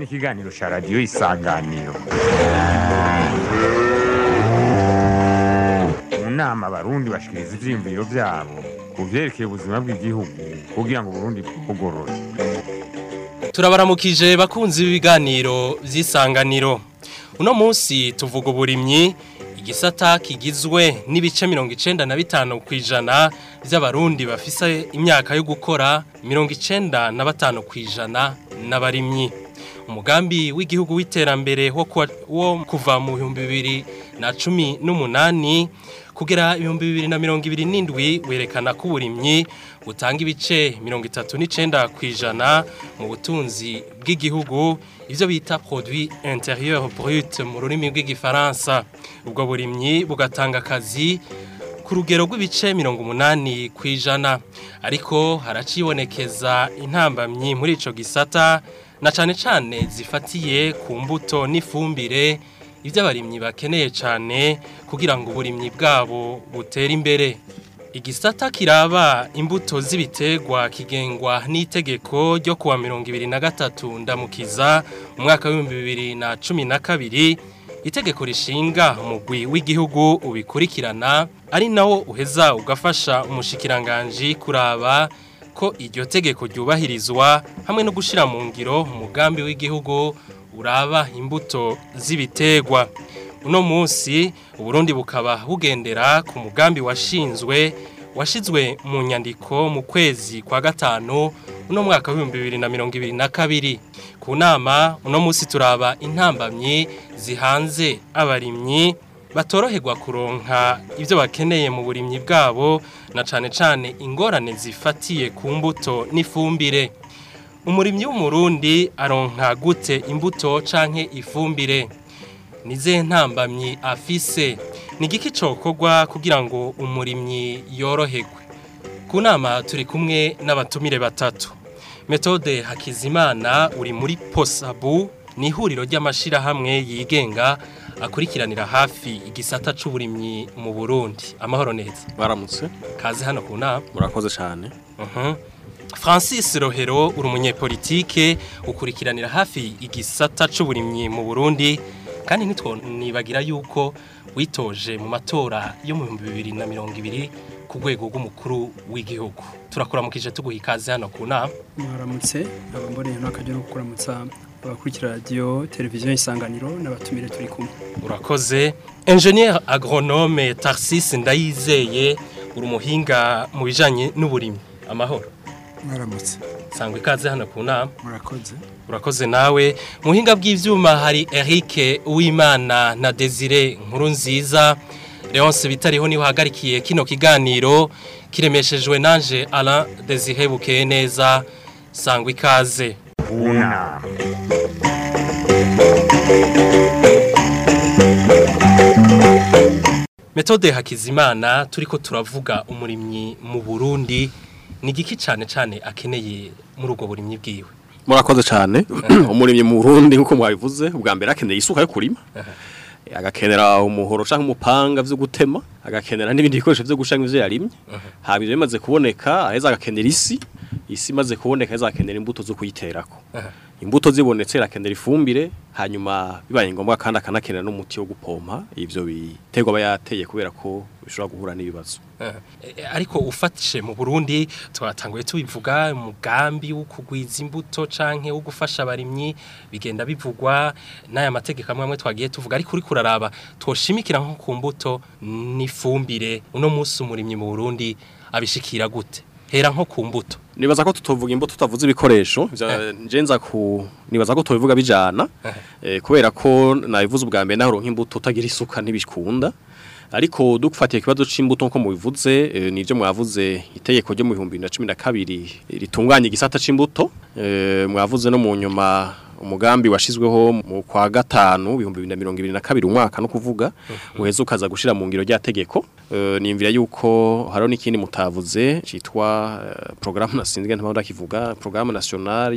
ikiganiro cya radiyo isanganiro mu nama abarundi bashikiriza ivyiyumviro vyabo ku vyerekeye ubuzima bw'igihugu kugira ngo uburundi bwugorore turabaramukije bakunzi b'ibiganiro vy'isanganiro uno munsi tuvuga uburimyi igisata kigizwe n'ibice mirongo icenda na bitanu kw'ijana vy'abarundi bafise imyaka yo gukora mirongo icenda na batanu kw'ijana n'abarimyi umugambi w'igihugu w'iterambere wo kuwa- wo kuva mu bihumbi bibiri na cumi n'umunani kugera ibihumbi bibiri na mirongo ibiri n'indwi werekana ko uburimyi butanga ibice mirongo itatu n'icenda kw'ijana mu butunzi bw'igihugu ivyo bita produit intérieur brut mu rurimi rw'igifaransa ubwo burimyi bugatanga akazi ku rugero rw'ibice mirongo umunani kw'ijana ariko haracibonekeza intambamyi muri ico gisata na cane cane zifatiye ku mbuto n'ifumbire ivyo abarimyi bakeneye cane kugira ngo uburimyi bwabo butere imbere igisata kiraba imbuto z'ibiterwa kigengwa n'itegeko ryo kuwa mirongo ibiri na gatatu ndamukiza mu mwaka w'ibihumbi bibiri na cumi na kabiri itegeko rishinga umugwi w'igihugu ubikurikirana ari nawo uheza ugafasha umushikiranganji kuraba ko iryo tegeko ryubahirizwa hamwe no gushira mu ngiro umugambi w'igihugu uraba imbuto z'ibiterwa uno munsi uburundi bukaba bugendera ku mugambi washinzwe washizwe mu nyandiko mu kwezi kwa gatanu uno mwaka w'ibihumbi bibiri na mirongo ibiri na kabiri ku nama uno munsi turaba intambamyi zihanze abarimyi batoroherwa kuronka ibyo bakeneye mu burimyi bwabo na cane cane ingorane zifatiye ku mbuto n'ifumbire umurimyi w'umurundi aronka gute imbuto canke ifumbire nize ntambamyi afise ni igiki cokorwa kugira ngo umurimyi yoroherwe ku nama turi kumwe n'abatumire batatu metode hakizimana uri muri posabu ni ihuriro ry'amashirahamwe yigenga akurikiranira hafi igisata c'uburimyi mu burundi amahoro neza baramutse kaze hano ku nama murakoze cyane Mhm. Francis Rohero uri umunyepolitike ukurikiranira hafi igisata c'uburimyi mu Burundi kandi ntitwonibagira yuko witoje mu matora yo mu 2020 ku rwego rw'umukuru w'igihugu turakuramukije tuguha ikaze hano ku nama mwaramutse abamboneye n'akajya no kuramutsa abakurikira radiyo televiziyo isanganiro n'abatumire turi kumwe urakoze Engineer agronome Tarsis Ndayizeye uri umuhinga mu bijanye n'uburimyi amahoro mwaramutse sangwa ikaze hano ku nama murakoze urakoze nawe mu buhinga bw'ibyuma hari Eric Uwimana na Desire nkuru nziza Leonce bitariho niwe uhagarikiye kino kiganiro kiremeshejwe nanje Alain Desire bukeye neza sangwa ikaze unama Metode Hakizimana turiko turavuga umurimyi mu Burundi ni giki cyane cyane akeneye muri ubwo burimyi bwiwe murakoze cyane umurimyi mu Burundi nkuko mwabivuze ubwa mbere akeneye isuka yo kurima agakenera umuhoro canke umupanga vyo gutema agakenera n'ibindi bikoresho vyo gushanga ivyo yarimye haba ivyo bimaze kuboneka aheza agakenera isi isi imaze kuboneka aheza agakenera imbuto zo kuyiterako imbuto zibonetse arakenera ifumbire hanyuma bibaye ngombwa kandi akanakenera n'umuti wo gupompa ivyo biterwa aba yateye kubera ko bishobora guhura n'ibibazo Eh, ariko ufatishe mu Burundi twatanguye tubivuga umugambi wo kugwiza imbuto canke wo gufasha abarimyi bigenda bivugwa n'aya mategeko amwe amwe twagiye tuvuga ariko uri kuraraba twoshimikira nko ku mbuto n'ifumbire uno munsi umurimyi mu Burundi abishikira gute hera nko ku mbuto nibaza ko tutovuga imbuto tutavuze ibikoresho vya- nje nza ku nibaza ko tubivuga bijana eh, kubera ko nabivuze ubwa mbere naho nk'imbuto utagira isuka ntibikunda ariko dufatiye ikibazo c'imbuto nko mubivuze eh, nivyo mwavuze itegeko ryo mu 2012 ritunganya igisata c'imbuto eh, mwavuze no mu nyuma umugambi washizweho mu kwa gatanu ibihumbi bibiri na mirongo ibiri na kabiri umwaka no kuvuga uheze ukaza gushira mu ngiro rya tegeko Eh, nimvira yuko hariho n'ikindi mutavuze citwa eh, programme nasinzwe ntabwo ndakivuga programme nationale y'ubu-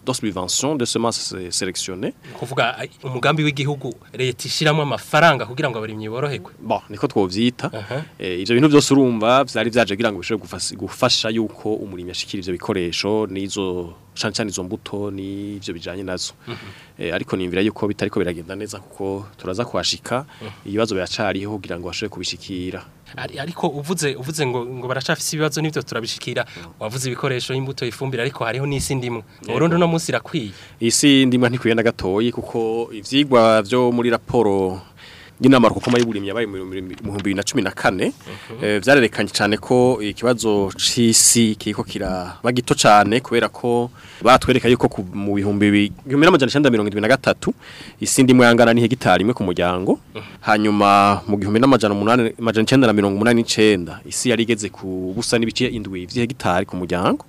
de subvention de semences sélectionnées kuvuga ai- umugambi w'igihugu leta ishiramwe amafaranga kugira ngo abarimyi boroherwe bon niko twovyita Aha. eh, ivyo bintu byose urumva vyari vyaje kugira ngo bishobore gufas- gufasha yuko umurimyi ashikira ivyo bikoresho n'izo cane cane izo mbuto n'ivyo bijanye nazo eh, ariko nimvira yuko bitariko biragenda neza kuko turaza kuhashika ibibazo biracariho kugira ngo bashobore kubishikira Ari- ariko uvuze uvuze ngo ngo baracafise ibibazo nivyo turabishikira wavuze ibikoresho imbuto ifumbire ariko hariho n'isi ndimwe mu Burundi no munsi irakwiye isi ndimwa ntikwiye na gatoyi kuko ivyigwa vyo muri raporo y'inama rukokoma y'uburimyi yabaye mu bihumbi bibiri na cumi na kane eh, vyarerekanye cyane ko ikibazo c'isi kiriko kiraba gito cane kubera ko batwereka yuko ku- mu bihumbi bibi- igihumbi n'amajana icenda mirongo indwi na gatatu isi ndimwe yangana n'ihegitari imwe ku muryango hanyuma mu gihumbi n'amajana umunani amajana icenda na mirongo umunani n'icenda isi yari igeze ku busa n'ibice indwi vy'ihegitari ku muryango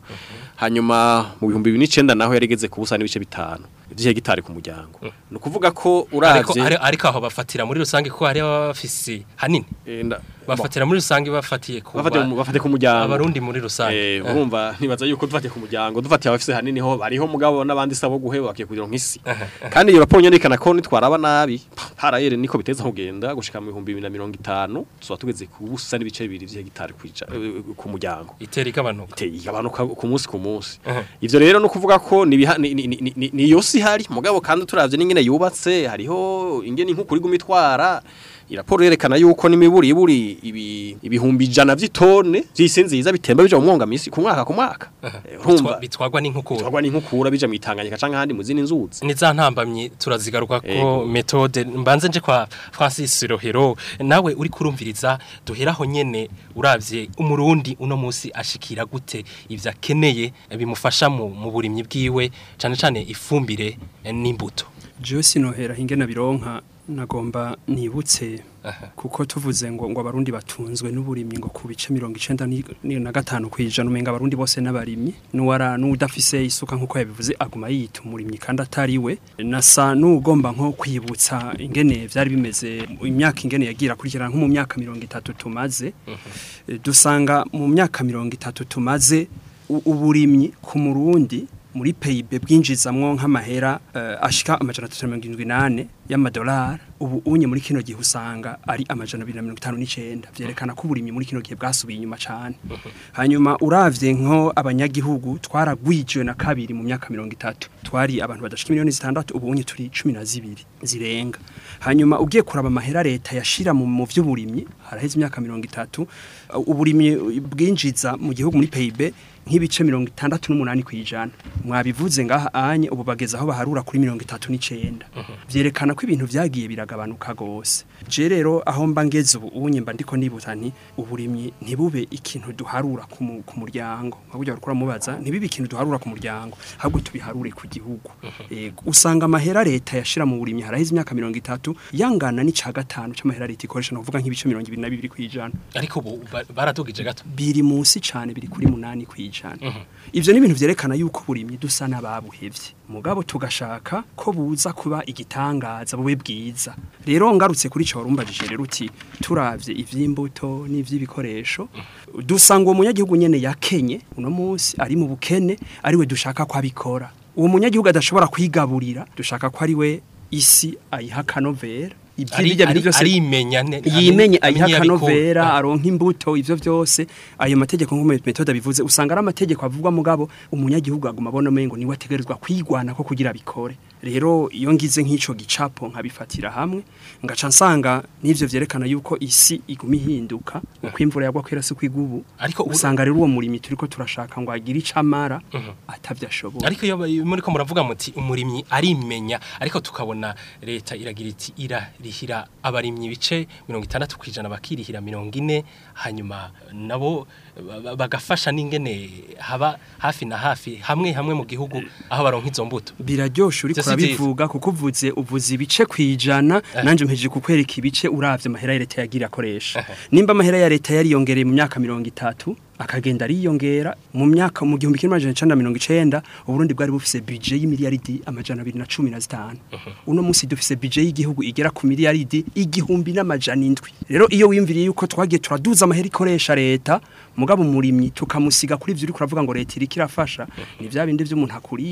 hanyuma mu bihumbi bibiri n'icenda naho yari igeze ku busa n'ibice bitanu vy'ihegitari ku muryango ni ukuvuga ko ariko uravye ari- ariko aho bafatira muri rusange ko hari abafisi hanini Eh, nda- bafatira muri rusange bafatiye ku bafate ba- mu- bafate ku muryango abarundi muri rusange Eh, urumva nibaza yuko dufatiye ku muryango dufatiye abafise hanini ho bariho mugabo n'abandi sabo guheba bakiye kugira nk'isi kandi iyo raporo nyerekana ko nitwaraba nabi harayere niko biteza kugenda gushika mu bihumbi bibiri na mirongo itanu tuba tugeze ku busa n'ibice bibiri vy'ihegitari kwija- eh, ku muryango itera igabanuka iteye igabanuka ku munsi ku munsi Aha. ivyo rero no kuvuga ko ni ibiha- ni- ni- ni- ni- ni yo si hari mugabo kandi turavye n'ingene yubatse hariho ingene inkukuri gumitwara iraporo yerekana yuko n'imiburi iburi ibi, ibihumbi ijana vy'itone vy'isi nziza bitemba bija mu mwonga misi ku mwaka ku mwaka Eh, urumva Bitwa- bitwagwa n'inkukura twagwa n'inkukura bija mu Tanganyika canke ahandi mu zindi nzuzi ni za ntambamyi turazigaruka ko Ego. metode mbanze nje kwa Francis Rohero nawe uri kurumviriza duheraho nyene uravye umurundi uno musi ashikira gute ivyo akeneye bimufasha mu, mu burimyi bwiwe cane cane ifumbire eh, n'imbuto jewe sinohera hingena bironka nagomba nibutse Aha. kuko tuvuze ngo ngo abarundi batunzwe n'uburimyi ngo ku bice mirongo icenda ni- ni- na gatanu kwijana umenga abarundi bose n'abarimyi nuwara n'udafise isuka nkuko yabivuze aguma yita umurimyi kandi atari we nasa n'ugomba nko kwibutsa ingene vyari bimeze imyaka ingene yagira kurikirana nko mu myaka mirongo itatu tumaze Eh, dusanga mu myaka mirongo itatu tumaze u- uburimyi ku murundi muri PIB bwinjizamwo nk'amahera uh, ashika amajana 378 y'amadolari ubu unye muri kino gihe usanga ari amajana 259 vyerekana ko uburimyi muri kino gihe bwasubiye inyuma cyane hanyuma uravye nko abanyagihugu twaragwijwe na kabiri mu myaka 30 twari abantu badashika miliyoni zitandatu ubu unye turi 12 zirenga hanyuma ugiye kuraba amahera leta yashira mu mu vy'uburimyi haraheze imyaka 30 uh, uburimyi bwinjiza mu gihugu muri PIB nk'ibice mirongo itandatu n'umunani ku ijana mwabivuze ngaha anye ubu bageze aho baharura kuri mirongo itatu n'icenda vyerekana ko ibintu vyagiye biragabanuka gose je rero aho mba ngeze ubu unye mba ndiko nibuta nti uburimyi ntibube ikintu duharura ku mu- ku muryango nka burya bariko mubaza ntibibe ikintu duharura ku muryango ahubwo tubiharure ku gihugu Ego, usanga amahera leta yashira mu burimyi haraheze imyaka mirongo itatu yangana n'ica gatanu c'amahera leta ikoresha novuga nk'ibice mirongo ibiri na bibiri kw'ijana ariko ubu ba- baradugije gato biri munsi cyane biri kuri munani kwijana ivyo ni ibintu vyerekana yuko burimyi dusa n'ababuhevye mugabo tugashaka ko buza kuba igitangaza bube bwiza rero ngarutse kuri cyo warumbajije rero uti turavye ivy'imbuto n'ivy'ibikoresho dusanga uwo munyagihugu nyene yakenye uno munsi ari mu bukene ari we dushaka ko abikora uwo munyagihugu adashobora kwigaburira dushaka ko ari we isi ayiha kanovera ibyo ari birya bintu ari- byose arimenya ne- yimenye amenye- ayiha amenye abikura. kanovera Ah. aronka imbuto ivyo vyose ayo mategeko nk'uko metode bivuze usanga ari amategeko avugwa mugabo umunyagihugu aguma abona umengo niwe ategerezwa kwigwana ko kugira bikore rero iyo ngize nk'ico gicapo nkabifatira hamwe ngaca nsanga n'ivyo vyerekana yuko isi iguma ihinduka uko imvura yagwa kwera si kwigubu Ariko ubu- usanga rero uwo murimi turiko turashaka ngo agire icamara atavyashoboye ariko iyo bayi- muriko muravuga muti umurimyi arimenya ariko tukabona leta iragira iti irarihira abarimyi ibice mirongo itandatu ku ijana bakirihira mirongo ine hanyuma nabo ba- ba- bagafasha n'ingene haba hafi na hafi hamwe hamwe mu gihugu aho baronka izo mbuto biraryoshe uri Ivyo si vyiza. kurabivuga kuko uvuze uvuze ibice kwijana nanje mpejeje kukwereka ibice uravye amahera ya leta yagira akoresha nimba amahera ya leta yariyongereye mu myaka mirongo itatu akagenda ariyongera mu myaka mu gihumbi kimwe amajana icenda na mirongo icenda uburundi bwari bufise budget y'imiliyaridi amajana abiri na cumi na zitanu uno munsi dufise budget y'igihugu igera ku miliyaridi igihumbi n'amajana indwi rero iyo wiyumviriye yuko twagiye turaduza amahera ikoresha leta mugabo umurimyi tukamusiga kuri ivyo uri kuravuga ngo leta iriko irafasha ni vya bindi vy'umuntu akurika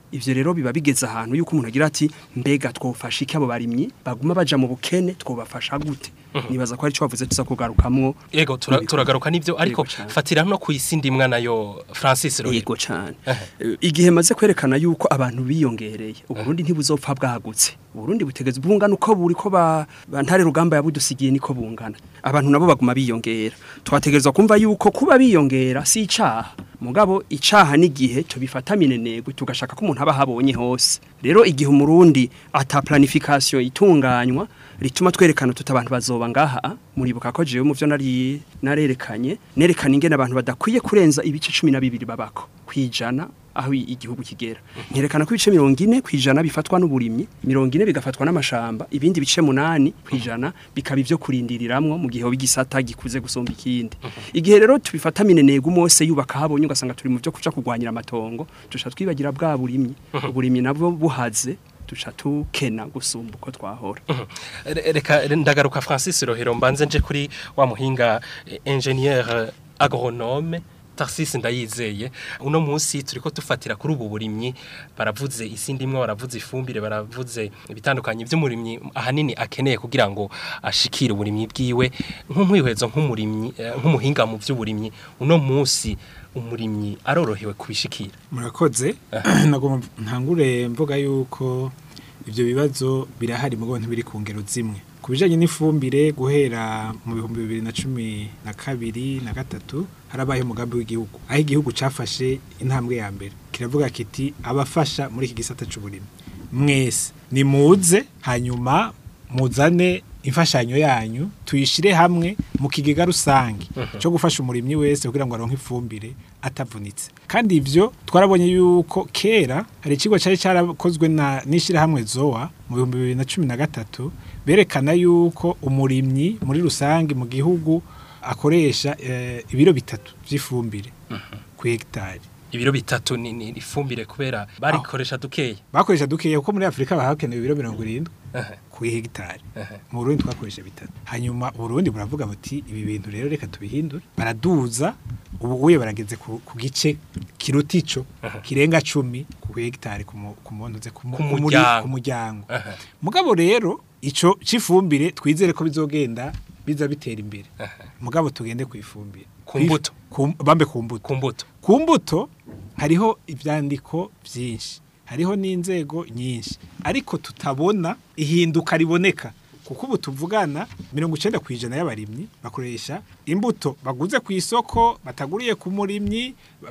ivyo rero biba bigeze ahantu yuko umuntu agira ati mbega twofasha iki abo barimyi baguma baja mu bukene twobafasha gute nibaza ko ari cyo bavuze tuza kugarukamwo Yego tura- Yego. turagaruka n'ivyo ariko Yego cane. fatira no kwisi ndimwa nayo Francis Rohero yego cyane Ehe. Eh, igihe maze kwerekana yuko abantu biyongereye uburundi ntibuzopfa bwagutse uburundi butegeze bungana uko buri ko ba ba ntare rugamba yabudusigiye niko bungana abantu nabo baguma biyongera twategerezwa kumva yuko kuba biyongera si icaha mugabo icaha n'igihe tubifata minenegwe tugashaka ko umuntu aba habonye hose rero igihe umurundi ata planification itunganywa rituma twerekana tuta abantu bazoba ngaha muribuka ko jewe mu byo nari narerekanye nerekana ingene abantu badakwiye kurenza ibice 12 babako kwijana aho i- igihugu kigera nkerekana ko ibice 40 kwijana bifatwa n'uburimyi 40 bigafatwa n'amashamba ibindi bice 8 kwijana bikaba ivyo kurindiriramwo mu gihe bigisata gikuze gusumba ikindi igihe rero tubifata minenego mose yubaka habonye ugasanga turi mu byo kuja kugwanyira amatongo tusha twibagira bwa burimyi uburimyi nabwo buhaze tusha tukena gusumba uko twahora Re- reka re- ndagaruka Francis Rohero mbanze nje kuri wa muhinga eh, ingénieur agronome Tarsis ndayizeye uno munsi turiko tufatira kuri ubu burimyi baravuze isi ndimwe baravuze ifumbire baravuze ibitandukanye by'umurimyi ahanini akeneye kugira ngo ashikire uburimyi bwiwe nk'umwihwezo nk'umurimyi eh, nk'umuhinga mu by'uburimyi uno munsi umurimyi arorohewe kubishikira murakoze nagomba ntangure mvuga yuko ibyo bibazo birahari mugo ntibiri ku ngero zimwe ku bijanye n'ifumbire guhera mu bihumbi bibiri na cumi na kabiri na gatatu harabaye umugambi w'igihugu aho igihugu cafashe intambwe ya mbere kiravuga kiti abafasha muri iki gisata c'uburimyi mwese nimuze hanyuma muzane imfashanyo yanyu tuyishire hamwe mu kigega rusange cyo gufasha umurimyi wese kugira ngo aronke ifumbire atavunitse kandi ivyo twarabonye yuko kera hari ikigo cyari cyarakozwe na n'ishirahamwe zoa mu bihumbi bibiri na cumi na gatatu berekana yuko umurimyi muri rusange mu gihugu akoresha eh, ibiro bitatu vy'ifumbire ku hegitari ibiro bitatu ni, ni ifumbire kubera barikoresha dukeya bakoresha dukeya kuko muri Afrika bahakenewe ibiro mirongo irindwi Ehe. ku hegitari Ehe. mu Burundi twakoresha bitatu hanyuma Burundi buravuga buti ibi bintu rero reka tubihindure baraduza ubu uye barageze ku, ku gice kiruta ico kirenga cumi ku hegitari ku mu- ku muntu ze ku mu- Ku ku muri- muryango. ku muryango Ehe. mugabo rero ico cifumbire twizere ko bizogenda biza bitera imbere mugabo tugende ku ifumbire Ku mbuto. Ku- bambe ku mbuto ku mbuto ku mbuto hariho ibyandiko byinshi hariho n'inzego nyinshi ariko tutabona ihinduka riboneka kuko ubu tuvugana mirongo icyenda ku ijana y'abarimyi bakoresha imbuto baguze ku isoko bataguriye ku murimyi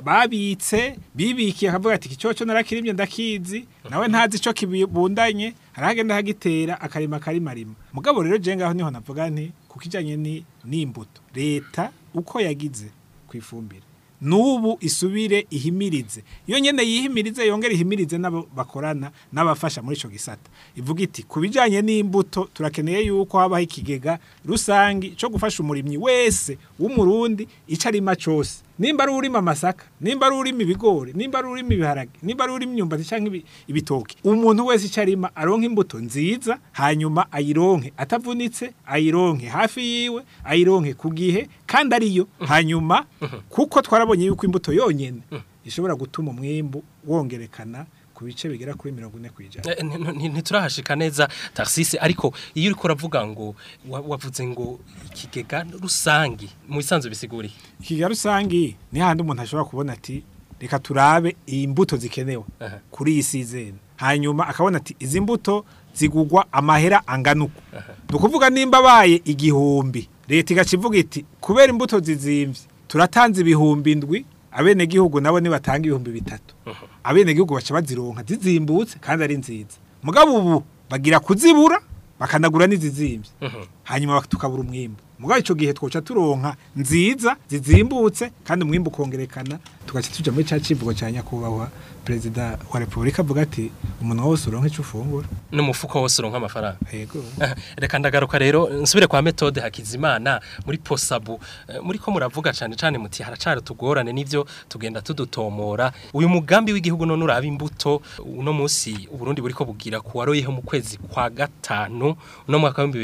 babitse bibikiye akavuga ati iki cyoco narakirimye ndakizi nawe ntazi icyo kibundanye harahagenda hagitera akarima karimarima mugabo rero je ngaho niho navuga nti kuko ijanye ni n'imbuto leta uko yagize ku ifumbire nubu isubire ihimirize iyo nyene yihimirize yongera ihimirize nabo bakorana n'abafasha muri ico gisata ivuga iti ku bijanye n'imbuto turakeneye yuko habaho ikigega rusangi co gufasha umurimyi wese w'umurundi ico arima cose nimba ari urima amasaka nimba ari urima ibigori nimba ari urima ibiharage nimba ari urima imyumbati canke ibi- ibitoki umuntu wese ico arima aronka imbuto nziza hanyuma ayironke atavunitse ayironke hafi yiwe ayironke ku gihe kandi ariyo hanyuma kuko twarabonye yuko imbuto yonyene ishobora gutuma umwimbu wongerekana ku bice bigera kuri mirongo ine kw'ijana Eh, nti- nti- ntiturahashika neza taxis ariko iyo uriko uravuga ngo wa- wavuze ngo ikigega rusangi mu bisanzwe bisiguri ikiga rusangi ni handi umuntu ashobora kubona ati reka turabe iyi mbuto zikenewe Aha. kuri iyi sizeni hanyuma akabona ati izi mbuto zigugwa amahera angana uku ni ukuvuga nimba abaye igihumbi leta igaca ivuga iti kubera imbuto zizimvye turatanze ibihumbi ndwi abenegihugu nabo nibatanga ibihumbi bitatu abenegihugu baca bazironka zizimbutse kandi ari nziza mugabo ubu bagira kuzibura bakanagura n'izizimvye hanyuma tukabura umwimbu mugabo ico gihe twoca turonka nziza zizimbutse kandi umwimbu ukongerekana tugaca tuja muri ca civugo ca nyakubahwa perezida wa repubulika avuga ati umuntu wose uronka ico ufungura n'umufuko wose uronka amafaranga yego reka ndagaruka rero nsubire kwa metode hakizimana muri posabu Eh, muri ko muravuga cyane cyane muti haracari tugorane n'ivyo tugenda tudutomora uyu mugambi w'igihugu none uraba imbuto uno munsi uburundi buriko bugira kuwaroyeho mu kwezi kwa gatanu uno mwaka wa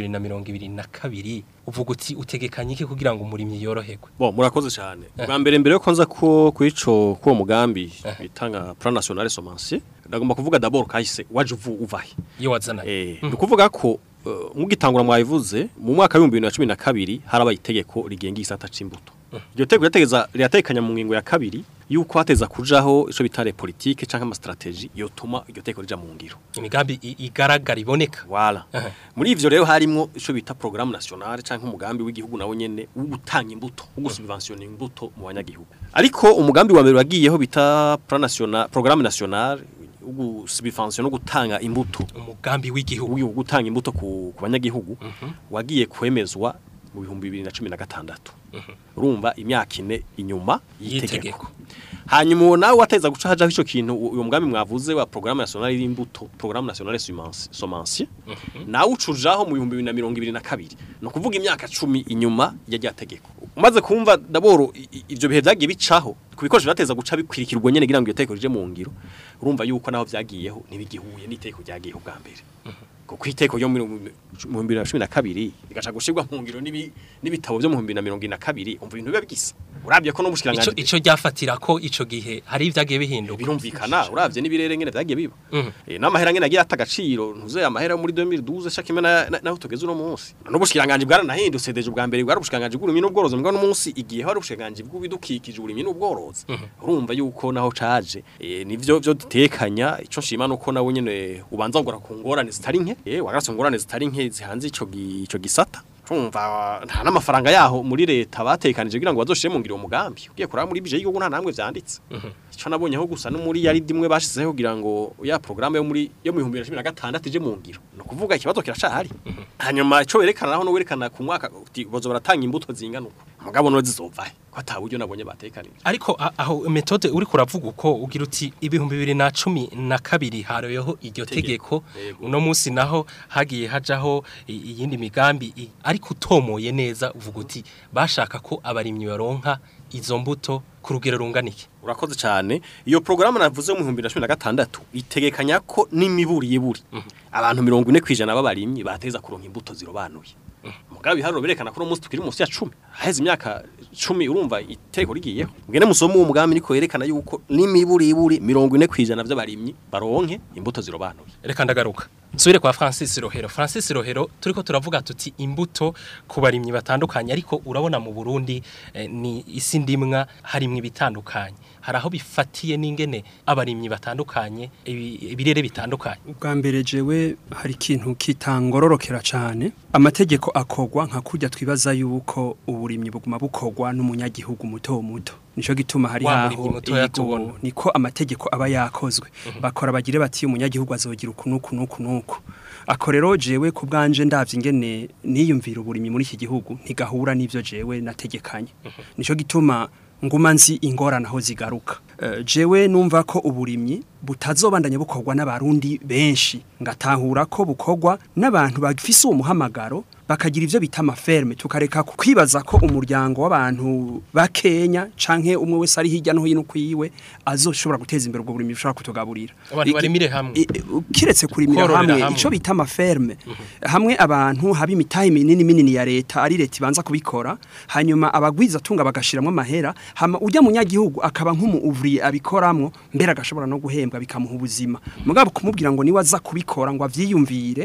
2022 uvuga uti utegekanye iki kugira ngo umurimyi yoroherwe Bo murakoze cyane. Bwa mbere mbere yo konza ko kuri ico ko mugambi bitanga plan national semencier ndagomba kuvuga d'abord kahise waje uvu uvahe iyo wazanaye eh nukuvuga ko uh, mugitangura mwabivuze mu mwaka wa 2012 harabaye itegeko rigenga isata c'imbuto iryo tegeko ryategeza ryatekanya mu ngingo ya kabiri yuko hateza kujaho ico bitare politique canke ama strategie yotuma iryo tegeko rija mu ngiro imigambi i- igaragara iboneka Wala. Aha. Muri ivyo rero harimo ico bita programme nationale canke umugambi w'igihugu nawo nyene wo gutanga imbuto, wo gusubventionner imbuto mu banyagihugu. Ariko umugambi wa mbere wagiyeho bita plan national, programme nationale wo gusubventionner no gutanga imbuto, umugambi w'igihugu wo gutanga imbuto ku, ku banyagihugu wagiye kwemezwa mu bihumbi 2016. Urumva imyaka ine inyuma Y'itegeko. y'itegeko. Hanyuma uwo nawe wateza guca hajaho ico kintu uyo mugambi mwavuze wa programme nationale y'imbuto, programme nationale semenci- semencier. Nawe ucujaho mu 2022. No kuvuga imyaka 10 inyuma ya rya tegeko. Umaze kumva daboro i- i- ivyo bihe vyagiye bicaho kubikoresho bateza guca bikwirikirwa nyene kugira ngo iyo tegeko rije mu ngiro. Urumva yuko naho vyagiyeho nibigihuye n'itegeko ryagiyeho bwa mbere. Kuko iteko ryo mu 2012 rigaca gushirwa mu ngiro n'ibi- n'ibitabo byo mu 2022 umva ibintu biba bigisa. Uravye ko no ico mushikiranganje ico ryafatira ko ico gihe hari ivyagiye bihinduka birumvikana uravye n'ibirere ngene vyagiye biba Mhm. eh n'amahera ngene agiye atagaciro ntuze amahera muri 2012 shaka imena na- naho tugeze uno munsi n'ubushikiranganje bwaranahindutse deje ubwa mbere bwari ubushikiranganje bw'urumyi n'ubworozi mbwa no munsi igihe hari ubushikiranganje bw'ibidukikije urumyi n'ubworozi urumva yuko naho caje eh nivyo byo dutekanya ico nshima nuko nawe nyene ubanza ngora ku ngorane zitari nke eh wagarase ngorane zitari nke zihanze ico gi- ico gisata Tumva nta n'amafaranga yaho muri leta batekanije kugira ngo bazoshire mu ngiro uwo mugambi ugiye kuraba muri bije y'igihugu nta namwe vyanditse ico nabonyeho gusa no muri yari dimwe bashizeho kugira ngo ya programme yo muri yo mu 2016 ije mu ngiro no kuvuga ikibazo kiracahari hanyuma ico berekana naho no werekana ku mwaka uti bozo baratanga imbuto zingana uko mugabo no zizova ko ataburyo nabonye batekanije ariko a- aho metode uri kuravuga uko ugira uti ibihumbi bibiri na cumi na kabiri haroyeho iryo tegeko Yego. uno munsi naho hagiye hajaho i- iyindi migambi i- ariko utomoye neza uvuga uti bashaka ko abarimyi baronka izo mbuto ku rugero runganike urakoze cyane iyo programme navuze mu 2016 itegekanya ko n'imiburi yiburi abantu 40 kwijana b'abarimyi bateza kuronka imbuto zirobanuye mugabe biharuro berekana ko no munsi tukiri munsi ya 10 haheze imyaka 10 urumva iteko rigiyeho ngene musomo uwo mugambi niko yerekana yuko n'imiburi yiburi 40 kwijana by'abarimyi baronke imbuto zirobanuye reka ndagaruka nsubire kwa Francis Rohero Francis Rohero turiko turavuga tuti imbuto ku barimyi batandukanye ariko urabona mu Burundi eh, ni isi ndimwa harimwe ibitandukanye hari aho bifatiye n'ingene abarimyi batandukanye ibi- ibirere bitandukanye ubwa mbere jewe hari ikintu kitangororokera cyane amategeko akogwa nka kurya twibaza yuko uburimyi buguma bukogwa n'umunyagihugu muto muto nico gituma hari Wa haho murimyi mutoya yego, tubona. niko amategeko aba yakozwe bakora bagire bati umunyagihugu azogira uku nuku nuku nuku ako rero jewe ku bwanje ndavye ingene niyumvira uburimyi muri iki gihugu ntigahura n'ivyo jewe nategekanye nico gituma nguma nzi ingorane aho zigaruka Eh, jewe numva ko uburimyi butazobandanya bukorwa n'abarundi benshi ngatahura ko bukorwa n'abantu bafise uwo muhamagaro bakagira ivyo bita amaferme tukareka kwibaza ko umuryango w'abantu bakenya canke umwe wese ari hirya no hino kwiwe azoshobora guteza imbere ubwo burimyi bushobora kutugaburira Abantu Iki- barimire hamwe. i- i- kiretse kurimira Kororera hamwe hamwe. ico bita amaferme hamwe abantu haba imitahe minini minini ya leta ari leta ibanza kubikora hanyuma abagwiza tunga bagashiramo amahera hama ujya munyagihugu akaba nk'umuuvriye abikoramwo mbere agashobora no guhembwa bikamuha ubuzima mugabo kumubwira ngo niwe aza kubikora ngo avyiyumvire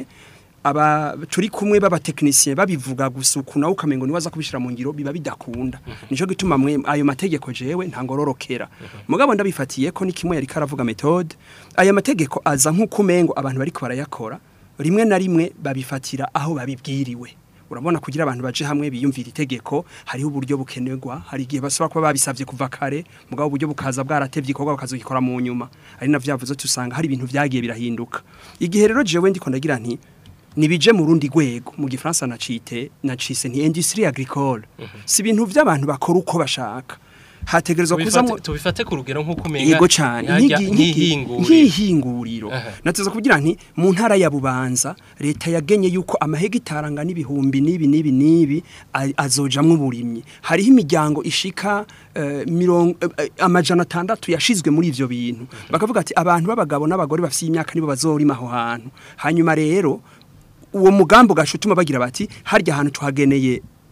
aba turi kumwe b'abatekinisiye babivuga gusa uku nawe ukamengo niwe aza kubishira mu ngiro biba bidakunda nico gituma mwe ayo mategeko jewe ntangororokera mugabo ndabifatiye ko ni kimwe yari karavuga methode aya mategeko aza nk'uko umengo abantu bariko barayakora rimwe na rimwe babifatira aho babibwiriwe urabona kugira abantu baje hamwe biyumvira itegeko hariho uburyo bukenerwa hari igihe basaba kuba babisavye kuva kare mugabo uburyo bukaza bwaratevye ikorwa bakazogikora mu nyuma ari navyo yavuze tusanga hari ibintu vyagiye birahinduka igihe rero jewe ndiko ndagira nti nibije mu rundi rwego mu gifaransa nacite nacise nti industrie agricole si ibintu by'abantu bakora uko bashaka hategerezwa kuzamo Tubifate- tubifate ku rugero nk'uko umenga yego cyane nk'ihajya- nk'igi- nk'igi- nk'ihinguriro nk'ihinguriro Aha. nateza kugira nti mu ntara ya bubanza leta yagenye yuko amahegitari angana ibihumbi n'ibi n'ibi n'ibi a- azojamwo uburimyi hariho imiryango ishika eh, mirongo eh, eh, amajana atandatu yashizwe muri ivyo bintu bakavuga ati abantu b'abagabo n'abagore bafite imyaka nibo bazorima aho hantu hanyuma rero uwo mugambi ugashutuma bagira bati harya hantu tuhageneye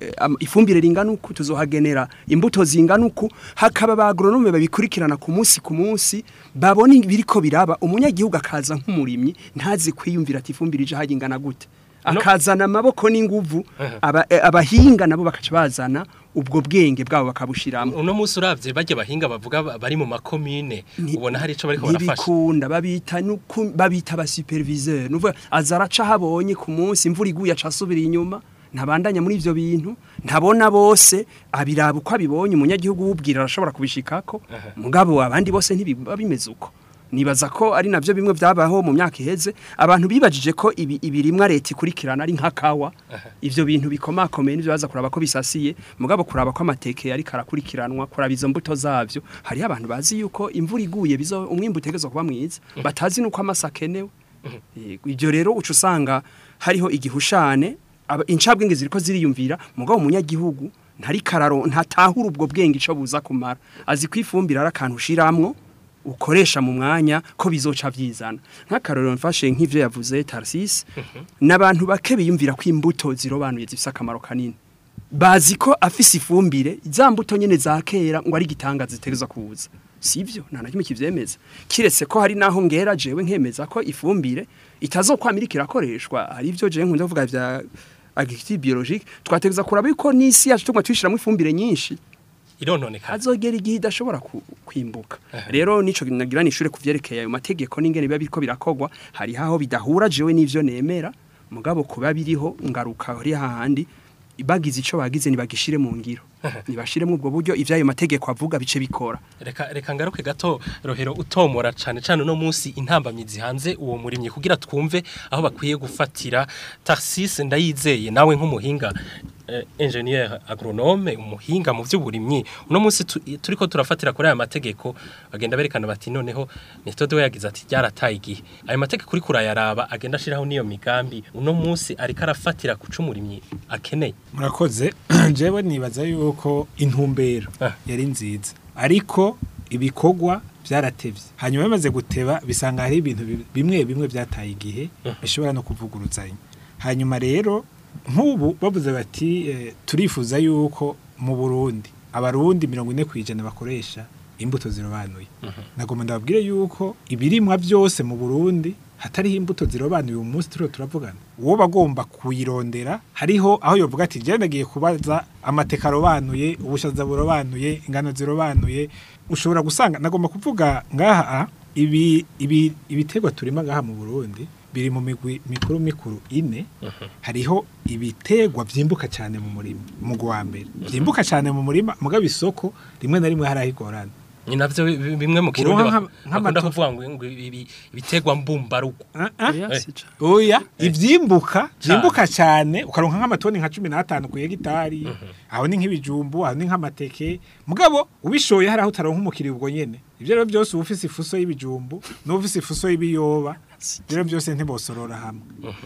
eh, am- ifumbire ringana uku tuzohagenera imbuto zingana uku hakaba ba agronome babikurikirana ku munsi ku munsi babona ibiriko biraba umunyagihugu akaza nk'umurimyi ntazi kwiyumvira ati ifumbire ije hagingana gute No. akazana amaboko n'inguvu aba- eh, abahinga nabo bakaca bazana ubwo bwenge bwabo bakabushiramo uno munsi uravye barya bahinga bavuga ba- bari mu makomine Ni- ubona hari ico bariko barafasha ntibikunda babita nuku- babita ba superviseur nuvuga azaraca habonye ku munsi imvura iguye aca asubira inyuma ntabandanya muri ivyo bintu ntabona bose abiraba uko abibonye umunyagihugu wubwira arashobora kubishikako mugabo abandi bose ntibiba bimeze uko nibaza ko ari navyo bimwe vyabaho mu myaka iheze abantu bibajije ko ibi ibirimwa leta ikurikirana ari nka kawa ivyo bintu bikomakomeye nivyo baza kuraba ko bisasiye mugabo kuraba ko amateke yari karakurikiranwa kuraba izo mbuto zavyo hariho abantu bazi yuko imvura iguye bizo umwimbu utegerezwa kuba mwiza batazi nuko amasa akenewe Yego, ivyo rero uca usanga hariho igihushane aba- incabwenge ziriko ziriyumvira mugabo umunyagihugu ntari kararo ntatahura ubwo bwenge ico buza kumara azi kwifumbira ari akantu ushiramwo ukoresha mu mwanya ko bizoca vyizana nk'akarorero mfashe nk'ivyo yavuze Tarsis n'abantu bake biyumvira ko imbuto zirobanuye zifise akamaro kanini bazi ko afise ifumbire za mbuto nyene za kera ngo ari gitanga zitegerezwa kuza sivyo nta na kimwe kivyemeza kiretse ko hari naho ngera jewe nkemeza ko ifumbire itazokwamira ikirakoreshwa hari ivyo jewe nkunda kuvuga vya agriculture biologique twategereza kuraba yuko n'isi yacu tuguma tuyishiramo ifumbire nyinshi irononekana hazogera igihe idashobora ku- kwimbuka rero nico nagira nishure kuvyerekeye ayo mategeko n'ingene biba biriko birakogwa hari haho bidahura jewe n'ivyo nemera mugabo kuba biriho ngaruka hari hahandi bagize ico bagize nibagishire mu ngiro nibashiremo ubwo buryo ivyo ayo mategeko avuga bice bikora reka reka ngaruke gato rohero utomora cane cane no munsi intambamyi zihanze uwo murimyi kugira twumve aho bakwiye gufatira Tarsis ndayizeye nawe nk'umuhinga eh, ingenieur agronome umuhinga mu vy'uburimyi uno munsi tu- turiko turafatira kuri aya mategeko bagenda berekana bati noneho Methode we yagize ati ryarataye igihe ayo mategeko uri kurayaraba agenda ashiraho niyo migambi uno munsi ariko arafatira kuca umurimyi akeneye murakoze jewe nibaza yuko intumbero Ah. yari nziza ariko ibikorwa byaratevye hanyuma bimaze guteba bisanga hari ibintu bi- bimwe bimwe byataye igihe bishobora no kuvuguruzanya hanyuma rero nk'ubu bavuze bati eh, turifuza yuko mu Burundi abarundi mirongo ine kwijana bakoresha imbuto zirobanuye nagomba ndababwire yuko ibirimwa byose mu Burundi hatariho imbuto zirobanuye uyu munsi turiho turavugana uwo bagomba kuyirondera hariho aho yovuga ati je ndagiye kubaza amateka arobanuye ubushaza burobanuye ingano zirobanuye ushobora gusanga nagomba kuvuga ngaha ibi ibi ibiterwa turima ngaha mu Burundi biri mu migwi mikuru mikuru ine hariho ibiterwa vyimbuka cyane mu murima mu wa mbere vyimbuka cyane mu murima mugabo isoko rimwe na rimwe harahigorana ni navyo bi- bi- bimwe mu kirundi Uronka bak- nka- bakunda nk'amatofu. kuvuga ngo ngo ibi- ibitegwa mbumbarugo Ah, ah. Oya, si ca- Oya, ivyimbuka, Cane. vyimbuka cyane, ukaronka nk'amatoni nka 15 ku hegitari. Aho ni nk'ibijumbu, aho ni nk'amateke. Mugabo ubishoye hari aho utaronka umukiriya ubwo nyene. Ivyo rero byose ufise ifuso y'ibijumbu, n'ufise ifuso y'ibiyoba, rero byose ntibosorora hamwe.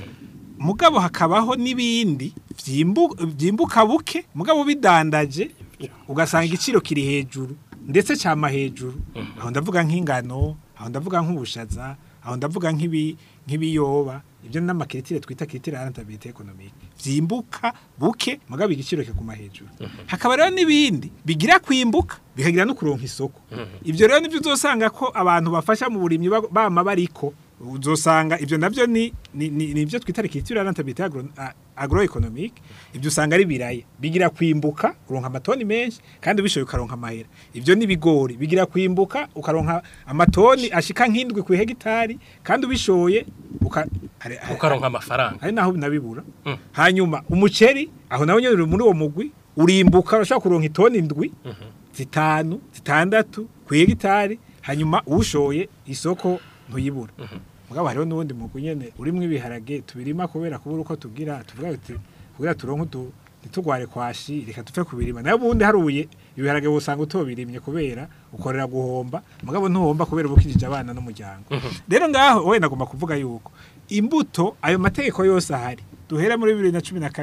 Mugabo hakabaho n'ibindi vyimbu- vyimbuka buke, mugabo bidandaje ugasanga igiciro kiri hejuru ndetse cyama hejuru. Aho ndavuga nk'ingano, aho ndavuga nk'ubushaza, aho ndavuga nk'ibi nk'ibiyoba ibyo n'amakiritire twita kiritire rentabilité économique vyimbuka buke mugabo igiciro kiguma hejuru hakaba rero n'ibindi bigira kwimbuka bikagira no kuronka isoko ivyo rero nivyo uzosanga ko abantu bafasha mu burimyi ba- bama bariko uzosanga ivyo navyo ni ni ni- ni ivyo twita kiritire rentabilité agro, a- agroéconomique ivyo usanga ari biraya bigira kwimbuka uronka amatoni menshi kandi ubishoye ukaronka amahera ivyo ni bigori bigira kwimbuka ukaronka amatoni ashika nk'indwi ku hegitari kandi ubishoye uka, hari- hari- ukaronka amafaranga hari naho nabibura Mm. hanyuma umuceri aho nawe nyine uri muri uwo mugwi urimbuka urashobora kuronka itoni indwi zitanu zitandatu ku hegitari hanyuma ushoye isoko ntuyibura mugabo hariho n'ubundi mugwi nyene urimwo ibiharage tubirima kubera kubura uko tugira tuvuga tuti kugira turonke utu ntitugware kwashi reka tupfe kubirima nayo ubundi haruye ibiharage usanga utobirimye kubera ukorera guhomba mugabo ntuhomba kubera ubukijije abana n'umuryango rero ngaho wenda agomba kuvuga yuko imbuto ayo mategeko yose ahari duhera muri bibiri na cumi na kabiri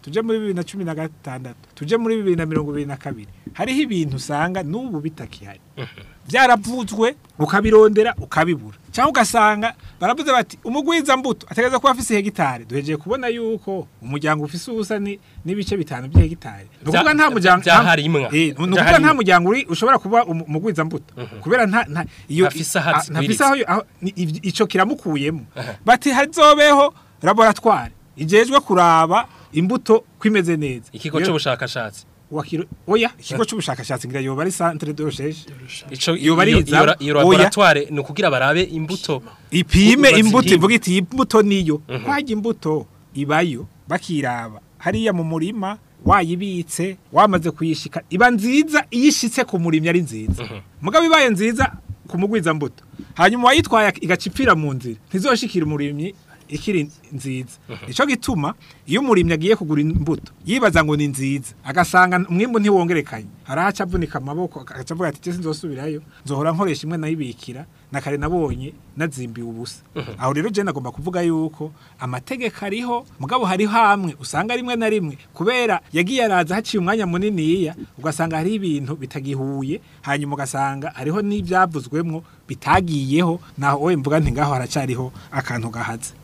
tuje muri bibiri na cumi na gatandatu tuje muri bibiri na mirongo ibiri na kabiri hariho ibintu usanga n'ubu bitakihari byaravuzwe ukabirondera ukabibura cyangwa ugasanga baravuze bati umugwiza mbuto ategereza kuba afise hegitari duhejeje kubona yuko umuryango ufise ubusa ni- n'ibice bitanu by'hegitari ni ukuvuga nta Bya- muryango byaharimwa. Eh, ni ukuvuga Byaharimwa. nta muryango uri ushobora kuba umu- umugwiza mbuto kubera nta nta iyo Ntafise aho ah, azigwiriza. ntafise aho aho- ni- iv- ico kiramukuyemo bati hazobeho laboratoire ijejwe kuraba imbuto kwimeze neza ikigo Iyo- c'ubushakashatsi wakiro oya ikigo c'ubushakashatsi ngira yoba ari centre de recherche ico Iyo iyo bariza, iyo- iyo oya. laboratoire ni ukugira barabe imbuto ipime Uko imbuto bazipima. ivuga iti iyi imbuto niyo kwajya imbuto ibayo bakiraba hariya mu murima wayibitse wamaze kuyishika iba nziza iyo ishitse ku murimyi ari nziza mugabo ibaye nziza ku mugwiza mbuto hanyuma wayitwaye igacipfira mu nzira ntizoshikira umurimyi ikiri nziza ico gituma iyo umurimyi agiye kugura imbuto yibaza ngo ni nziza agasanga umwimbu ntiwongerekanye harahaca avunika amaboko agaca avuga ati "Je sinzosubirayo nzohora nkoresha imwe nayibikira na kare nabonye nazimbiwe ubusa aho rero je nagomba kuvuga yuko amategeko ariho mugabo hariho hamwe usanga rimwe na rimwe kubera yagiye araza haciye umwanya muniniya ugasanga hariho ibintu bitagihuye hanyuma ugasanga hariho n'ibyavuzwemwo bitagiyeho naho wowe mvuga nti ngaho haracariho akantu gahaze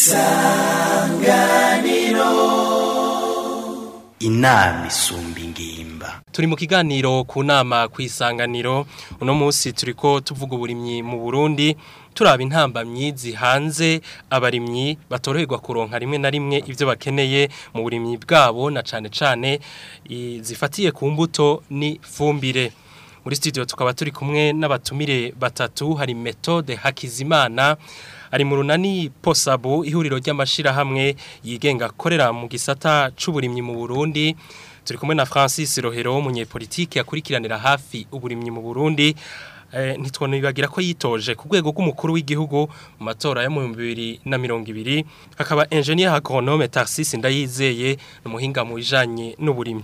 inama isumba ingimba turi mu kiganiro ku nama ku isanganiro uno munsi turiko tuvuga uburimyi mu Burundi turaba intambamyi zihanze abarimyi batoroherwa kuronka rimwe na rimwe ivyo bakeneye mu burimyi bwabo na cane cane i- zifatiye ku mbuto ni fumbire muri studio tukaba turi kumwe n'abatumire batatu hari Methode Hakizimana ari mu runani Posabu ihuriro ry'amashirahamwe yigenga akorera mu gisata c'uburimyi mu Burundi turi kumwe na Francis Rohero umunyepolitiki yakurikiranira hafi uburimyi mu Burundi eh, ntitwonibagira ko yitoje ku rwego rw'umukuru w'igihugu mu matora yo mu 2020 akaba engineer agronome Tarsis Ndayizeye n'umuhinga mu bijanye n'uburimyi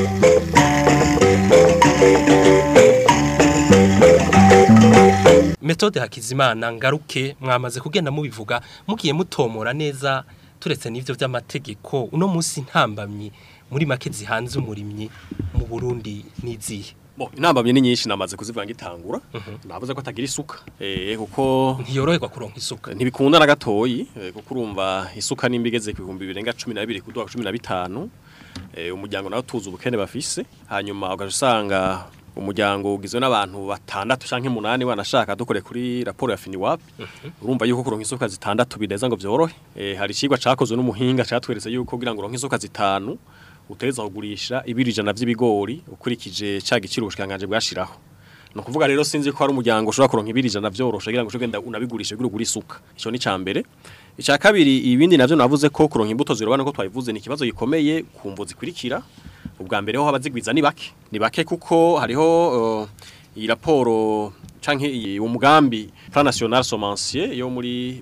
Methode Hakizimana ngaruke mwamaze kugenda mubivuga mugiye mutomora neza turetse n'ivyo vy'amategeko uno munsi ntambamye muri make zihanze umurimyi mu Burundi nizihe Bo, inambamye ni nyinshi namaze kuzivanga itangura. Navuze ko atagira isuka. Eh kuko ntiyoroherwa kuronka isuka ntibikunda na gatoyi eh, kuko urumva isuka nimba igeze ku bihumbi birenga 12 kuduha 15 eh umuryango nawo tuzi ubukene bafise hanyuma ugaje usanga umuryango ugizwe n'abantu batandatu canke munani wanashaka dukore kuri raporo ya Finiwap urumva yuko kuronka isuka zitandatu bideza ngo vyorohe eh hari cigwa cakozwe n'umuhinga catweretse yuko kugira ngo uronke isuka zitanu uteza kugurisha ibiri ijana vy'ibigori ukurikije ca giciro ubushikanganje bwashiraho No kuvuga rero sinzi ko hari umuryango ushobora kuronka ibiri ijana vyoroshe kugira ngo ugenda unabigurisha kugira ugure isuka. Ico ni cambere. Ica kabiri ibindi navyo navuze ko kuronka imbuto zirobana ko twabivuze ni ikibazo gikomeye ku mbo zikurikira. Ubwa mbere ho abazigwiza ni bake. Ni bake kuko hariho uh, iyi raporo canke iyi umugambi Plan National Semencier yo muri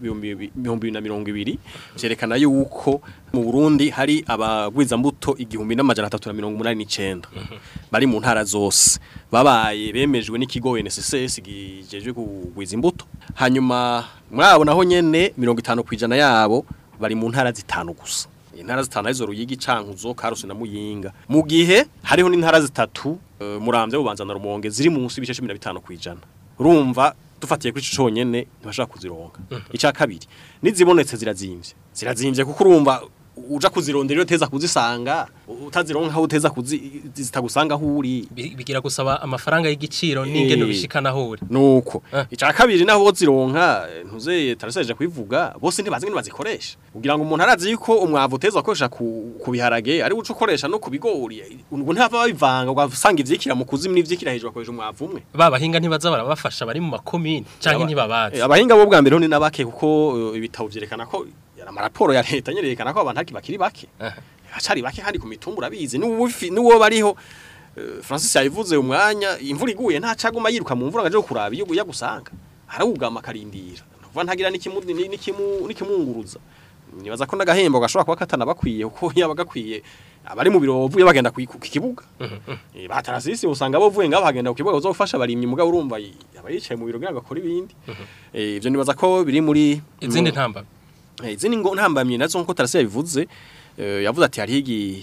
2020 vyerekana yuko mu Burundi hari abagwiza mbuto igihumbi n'amajana 389 bari mu ntara zose babaye bemejwe n'ikigo NSSS gijejwe kugwiza imbuto hanyuma mwabo naho nyene 50 kwijana yabo bari mu ntara zitanu gusa intara zitanu arizo ruyigi cankuzo karusi na muyinga mu gihe hariho n'intara zitatu uh, muramvye bubanza na rumonge ziri munsi bice 15 kwijana urumva dufatiye kuri ico conyene ntibashaka kuzironka ica kabiri nizibonetse zirazimvye zirazimvye kuko urumva uja kuzirondera iyo teza kuzisanga utazironka aho uteza kuzi zitagusanga aho uri Bi- bigira gusaba amafaranga y'igiciro n'ingene Eh. ubishikana aho uri nuko Eh. ica kabiri naho zironka ntuze taraseje kwivuga bose ntibazi ngene bazikoresha kugira ngo umuntu arazi yuko umwavu uteza gukoresha ku, ku biharage ari uco ukoresha no ku bigori ngo ntava babivanga ugasanga ivyikira mu kuzimu n'ivyikira hejuru akoresha umwavu umwe babahinga ntibaza barabafasha bari mu makomine canke Aba- ntibabazi Eh, abahinga bo bwa mbere ho ni nabake kuko eh, ibitabo vyerekana ko yari amaraporo ya leta nyerekana ko abantu bakiri bake Aha. hacari bake kandi ku mitumba urabizi n'ubufi n'uwo bariho eh, Francis yabivuze umwanya imvura iguye nta caguma yiruka mu mvura ngaje kuraba iyo yagusanga arawugama akarindira nuva ntagira n'ikimu ni- n'ikimu n'ikimunguruza nibaza ko n'agahembo gashobora kuba katana bakwiye kuko yaba gakwiye abari mu biro bavuye bagenda ku ku kibuga Eh, batarasisi usanga bavuye ngabo bagenda ku kibuga uzofasha barimye mugabo urumva y- aba yicaye mu biro kugira ngo akore ibindi Eh, ivyo nibaza ko biri muri izindi mu- ntambamye Eh, izindi ngo ntambamye nazo nko tarasi yabivuze eh, yavuze ati hariho igi-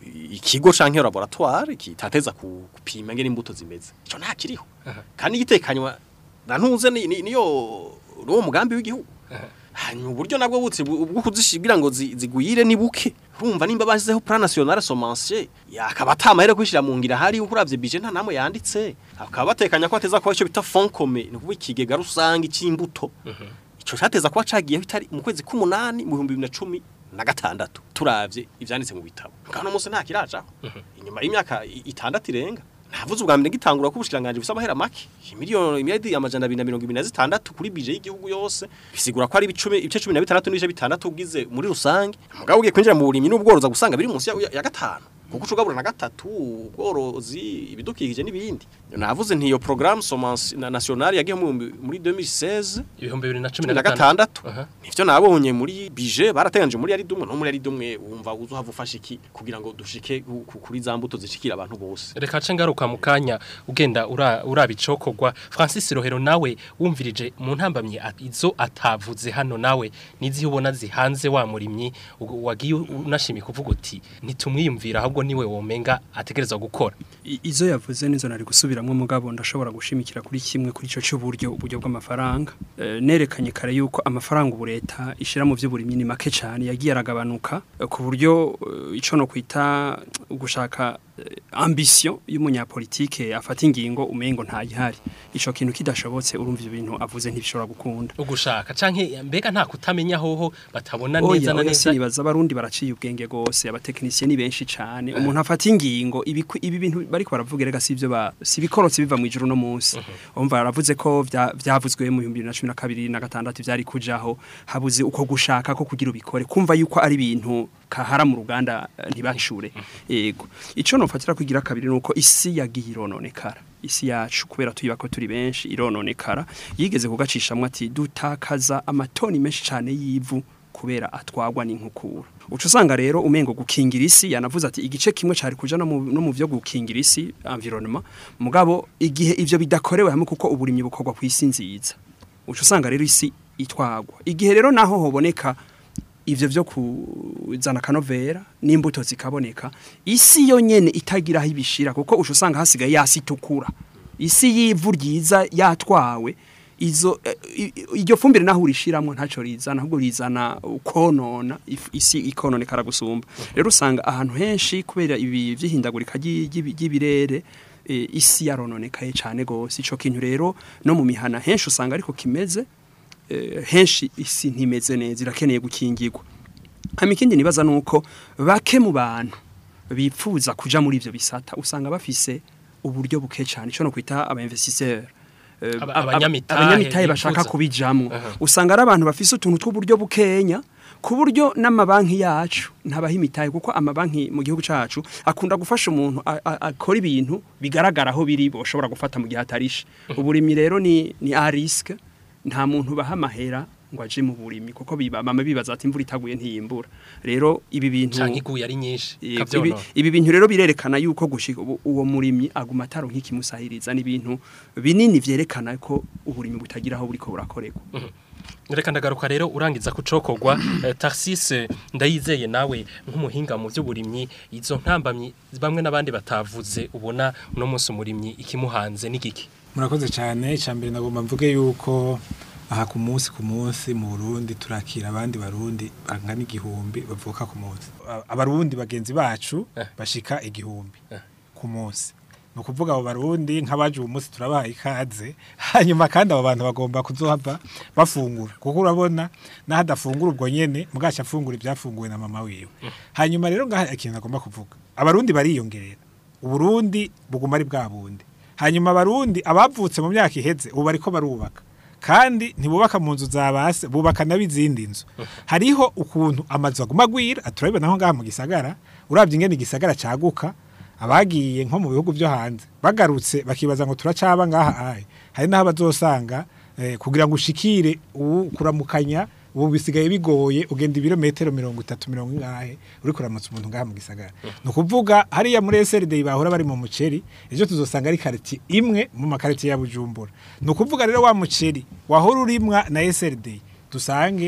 ikigo canke laboratoire kitateza ku- gupima ngene imbuto zimeze ico nta kiriho kandi gitekanywa na ntuze ni- ni- niyo uwo mugambi w'igihugu hanyuma uburyo nabwo butse bu- bwo kuzishigira ngo zi- zigwire ni buke urumva nimba bashyizeho plan national semencier yakaba atamahere kwishira mu ngira hari ukuravye budget nta namwe yanditse akaba batekanya ko ateza kuba ico bita fond commun ni ukuvuga ikigega rusange c'imbuto ico cateza kuba cagiyeho itari mu kwezi k'umunani mu 2010 na gatandatu turavye ivyanditse mu bitabo kandi umunsi nta kirajaho inyuma y'imyaka i- itandatu irenga navuze ubwa mbere gitangura ko ubushikiranganje busa amahera make miliyoni imyadi amajana abiri na mirongo ibiri na zitandatu kuri bije y'igihugu yose bisigura ko ari ibicumi ibice cumi na bitandatu n'ibice bitandatu ugize muri rusange mugabo ugiye kwinjira mu burimyi n'ubworozi gusanga biri munsi ya, ya, ya gatanu kuko ucugabura na gatatu ubworozi ibidukikije n'ibindi navuze nti iyo programme semence na nationale yagiye mu- muri 2016 ibihumbi bibiri na cumi cumi na na gatandatu gatandatu Aha. nivyo nabonye muri bije barateganyije muri ari dumwe no muri ari dumwe wumva uzohava ufasha iki kugira ngo dushike ku- ku- kuri za mbuto zishikira abantu bose reka nce ngaruka mu kanya ugenda ura- uraba icokorwa francis rohero nawe wumvirije mu ntambamyi at- izo atavuze hano nawe n'iziho ubona zihanze wa murimyi ugu- wagiye unashimye kuvuga uti ntitumwiyumvira ahubwo niwe womenga ategerezwa gukora I- izo yavuze nizo nari gusubiramwo mugabo ndashobora gushimikira kuri kimwe kuri ico cy'uburyo uburyo bw'amafaranga Eh, nerekanye kare yuko amafaranga ubu leta ishira mu vy'uburimyi ni make cyane yagiye aragabanuka eh, ku buryo eh, ico no kwita gushaka eh, ambition y'umunyapolitike afata ingingo umengo ntayihari ico kintu kidashobotse urumva ivyo bintu avuze ntibishobora gukunda ugushaka canke mbega nta kutamenya hoho batabona neza oya na oya neza sinibaza abarundi baraciye ubwenge gose abatekinisiye ni benshi cyane umuntu afata ingingo ibi ibi bintu bariko baravuga rega sivyo ba sibikorotse biva mu ijuru no munsi umva baravuze ko vya- vyavuzwe mu 2012 na gatandatu vyari kujaho habuze uko gushaka ko kugira ubikore kumva yuko ari ibintu kahara mu ruganda eh, ntibacure yego ico nofatira kugira kabiri nuko isi yagiye irononekara isi yacu kubera tuyiba ko turi benshi irononekara yigeze kugacishamwe ati dutakaza amatoni menshi cyane y'ivu kubera atwagwa n'inkukura uca usanga rero umengo gukingira isi yanavuze ati igice kimwe cari kuja no mu, no mu vyo gukingira isi environnement mugabo igihe ivyo bidakorewe hamwe kuko uburimyi bukorwa ku isi nziza uca usanga rero isi itwagwa igihe rero naho hoboneka ivyo vyo kuzana kanovera n'imbuto zikaboneka isi yo nyene itagira aho ibishira kuko uca usanga hasigaye yasi itukura isi y'ivu ryiza yatwawe izo eh, i- i- iryo fumbire naho urishiramwo ntaco rizana ahubwo rizana ukonona if- isi ikononekara gusumba rero usanga ahantu henshi kubera ibi vyihindagurika ry'i- ry'ibi- ry'ibirere eh, isi yarononekaye cane gose ico kintu rero no mu mihana henshi usanga ariko kimeze eh, henshi isi ntimeze neza irakeneye gukingirwa hama ikindi nibaza nuko bake mu bantu bipfuza kuja muri ivyo bisata usanga bafise uburyo buke cyane ico no kwita aba investisseur Eh, Aba- aba- abanyamitahe abanyamitahe bashaka bifuza. kubijamwo Aha. usanga ari abantu bafise utuntu tw'uburyo bukenya ku buryo n'amabanki yacu ntabaha imitahe kuko amabanki mu gihugu cacu akunda gufasha umuntu a- a- akora ibintu bigaragara aho biri boshobora gufata mu gihe atarishe uburimyi rero ni ni a risque nta muntu baha amahera ngo aje mu burimyi kuko biba mama bibaza ati imvura itaguye ntiyimbura rero ibi bintu canke iguye ari nyinshi Yego, ibi, kavyonona ibi bintu rero birerekana yuko gushika ubu- uwo murimyi aguma ataro nk'ikimusahiriza n'ibintu binini vyerekana ko uburimyi butagira aho buriko burakorerwa reka ndagaruka rero urangiza kucokorwa eh, Tarsis ndayizeye nawe nk'umuhinga mu by'uburimyi izo ntambamyi bamwe n'abandi batavuze ubona uno munsi umurimyi ikimuhanze n'igiki murakoze cyane icambere nagomba mvuge yuko aha ku munsi ku munsi mu Burundi turakira abandi barundi bangana igihumbi bavuka ku munsi A- abarundi bagenzi bacu Eh. bashika igihumbi Eh. ku munsi ni ukuvuga abo barundi nk'abaje uwo munsi turabaha ikaze hanyuma kandi abo bantu bagomba kuzohava bafungura kuko urabona n'aho adafungura ubwo nyene mugaca afungura ibyafunguwe na mama wiwe hanyuma rero ngaha ikintu agomba kuvuga abarundi bariyongerera uburundi buguma ari bwa bundi hanyuma abarundi abavutse mu myaka iheze ubu bariko barubaka kandi ntibubaka mu nzu za base bubaka n'abizindi nzu hariho ukuntu amazu aguma agwira aturabibona aho ngaha mu gisagara urabye ingene igisagara caguka abagiye nko mu bihugu byo hanze bagarutse bakibaza ngo turacaba ngaha ahe hari n'aho bazosanga eh, kugira ngo ushikire ubu kuramukanya ubu bisigaye bigoye ugenda ibirometero mirongo itatu mirongo ingahe uri kuramutsa umuntu ngaha mu gisagara ni ukuvuga hariya muri SRD bahora bari mu muceri ejo tuzosanga ari kariti imwe mu makariti ya Bujumbura ni ukuvuga rero wa muceri wahora urimwa na SRD dusange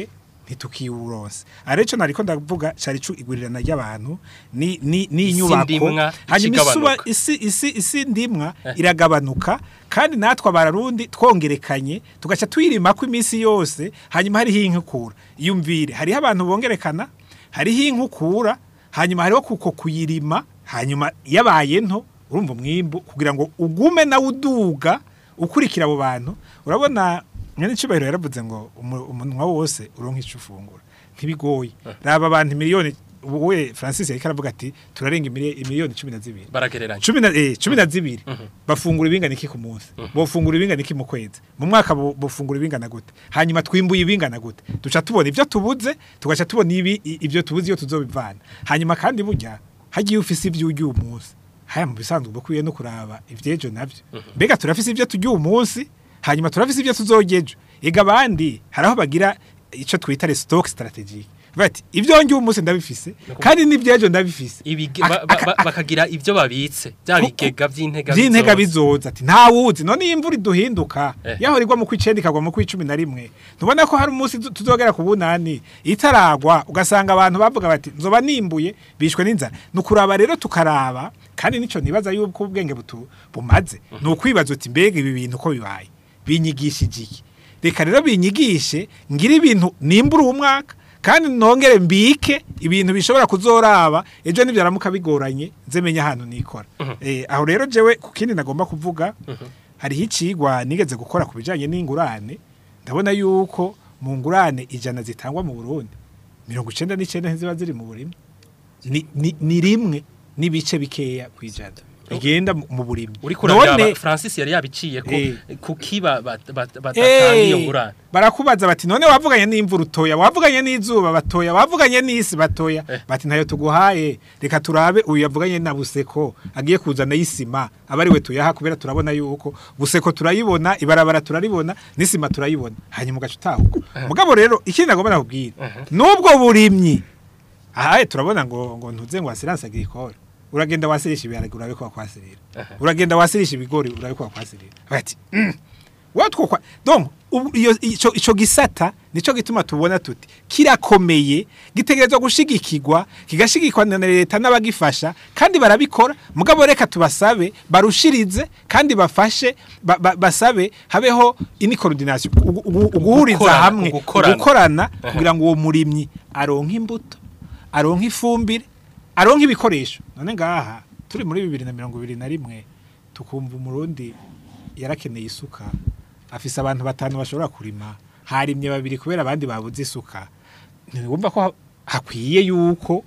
ntitukiwuronse ari cyo nariko ndavuga cari cu igurirana ry'abantu ni ni ni inyubako ndimwa hanyuma isuba ikigabanuka. isi isi isi ndimwa iragabanuka kandi natwe abarundi twongerekanye tugaca twirima ko iminsi yose hanyuma hariho inkukura yumvire hariho abantu bongerekana hariho inkukura hanyuma hariho kuko kuyirima hanyuma yabaye nto urumva umwimbu kugira ngo ugume nawe uduga ukurikira abo bantu urabona mwene cyubahiro yaravuze ngo umu- umunwa wose uronka icyo ufungura ntibigoye raba abantu miliyoni we Francis yariko aravuga ati turarenga imili- imiliyoni cumi na zibiri baragereranya cumi na eh, cumi na zibiri bafungura ibingana iki ku munsi bofungura ibingana iki mu kwezi mu mwaka bo- bofungura ibingana gute hanyuma twimbuye ibingana gute duca tubona ibyo tubuze tugaca tubona ibi i- ibyo tubuze iyo tuzobivana hanyuma kandi burya hagiye ufise ibyo urya uyu munsi haya mu bisanzwe bukwiye no kuraba ivyejo navyo mbega turafise ibyo turya uyu munsi hanyuma turafise ibyo tuzorya ejo ega abandi hari aho bagira ico twita le stock strategique bati ibyo njye uyu munsi ndabifise kandi n'ibyejo ndabifise Ibige- Aka- ba- ba- aka- ba- bakagira ibyo babitse bya Ku- bigega by'intega by'intega bizoza. bizoza ati nta wuzi none iyi imvura iduhinduka Eh. yahora igwa mu kw'icenda ikagwa mu kw'icumi na rimwe ntubona ko hari umunsi tu- tuzogera ku bunani itaragwa ugasanga abantu bavuga bati nzoba nimbuye bishwe n'inzara ni ukuraba rero tukaraba kandi nico nibaza yuko ubwenge butu bumaze ni ukwibaza uti mbega ibi bintu ko bibaye binyigishije iki reka rero binyigishe ngira ibintu nimbura uwo mwaka kandi nongere mbike ibintu bishobora kuzoraba ejo nibyaramuka bigoranye nze menya ahantu nikora eh, aho rero jewe ku kindi nagomba kuvuga hariho icigwa nigeze gukora ku bijanye n'ingurane ndabona yuko mu ngurane ijana zitangwa mu Burundi mirongo icenda n'icenda ntiziba ziri mu burimyi ni, ni, ni rimwe n'ibice bikeya kwijana bigenda mu mu burimyi uri kurabya Francis yari yabiciye ko Eh. kukiba badatanga iyo ngurane barakubaza bati none wavuganye n'imvura utoya wavuganye n'izuba batoya wavuganye n'isi batoya Eh. bati ntayo tuguhaye reka turabe uyu yavuganye na buseko agiye kuzana y'isima aba ari we tuyaha kubera turabona yuko buseko turayibona ibarabara turaribona n'isima turayibona hanyuma ugaca utahuka mugabo rero ikindi nagomba nakubwira n'ubwo burimyi ahaye turabona ngo ngo ntuze ngo wasiranse agricole uragenda wasirisha ibiharage urabe ko wakwasirira uragenda wasirisha ibigori urabe ko wakwasirira bati mm, watwo kwa donc ubu- iyo ico ico gisata nico gituma tubona tuti kirakomeye gitegerezwa gushigikirwa kigashigikwa na leta n'abagifasha kandi barabikora mugabo reka tubasabe barushirize kandi bafashe ba, ba, basabe habeho ini coordination ugu- ugu- uguhuriza Gukorana, hamwe ugukorana. gukorana kugira ngo uwo murimyi aronke imbuto aronke ifumbire aronke ibikoresho none ngaha turi muri bibiri na mirongo ibiri na rimwe tukumva umurundi yarakeneye isuka afise abantu batanu bashobora kurima harimye babiri kubera abandi babuze isuka ntiwumva ko ha- hakwiye yuko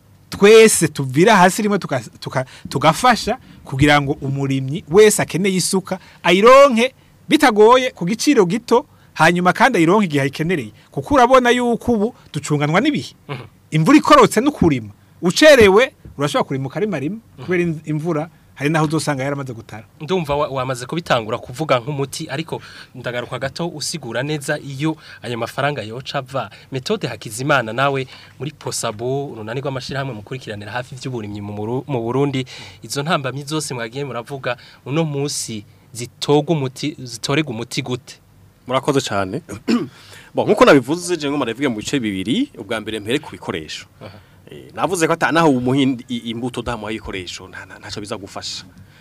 twese tuvira hasi rimwe tuka- tuka- tugafasha kugira ngo umurimyi wese akeneye isuka ayironke bitagoye ku giciro gito hanyuma kandi ayironke igihe ayikenereye kuko urabona yuko ubu ducunganwa n'ibihe imvura ikorotse no kurima ucerewe urashobora kurima ukarima rimwe kubera in- imvura hari naho uzosanga yaramaze gutara ndumva wa- wamaze kubitangura kuvuga nk'umuti ariko ndagaruka gato usigura neza iyo ayo mafaranga yoca ava metode hakizimana nawe muri posabo urunani rw'amashyirahamwe mukurikiranira hafi iby'uburimyi mu Muru- mu burundi izo ntambamyi zose mwagiye muravuga uno munsi zitogwa umuti zitorega umuti gute murakoze cyane bon nkuko nabivuze je ngo maravuge mu bice bibiri ubwa mbere mpere ku bikoresho Eh, navuze ko atanaho umuhindi i- imbuto damu y'ibikoresho nta nta- ntaco biza gufasha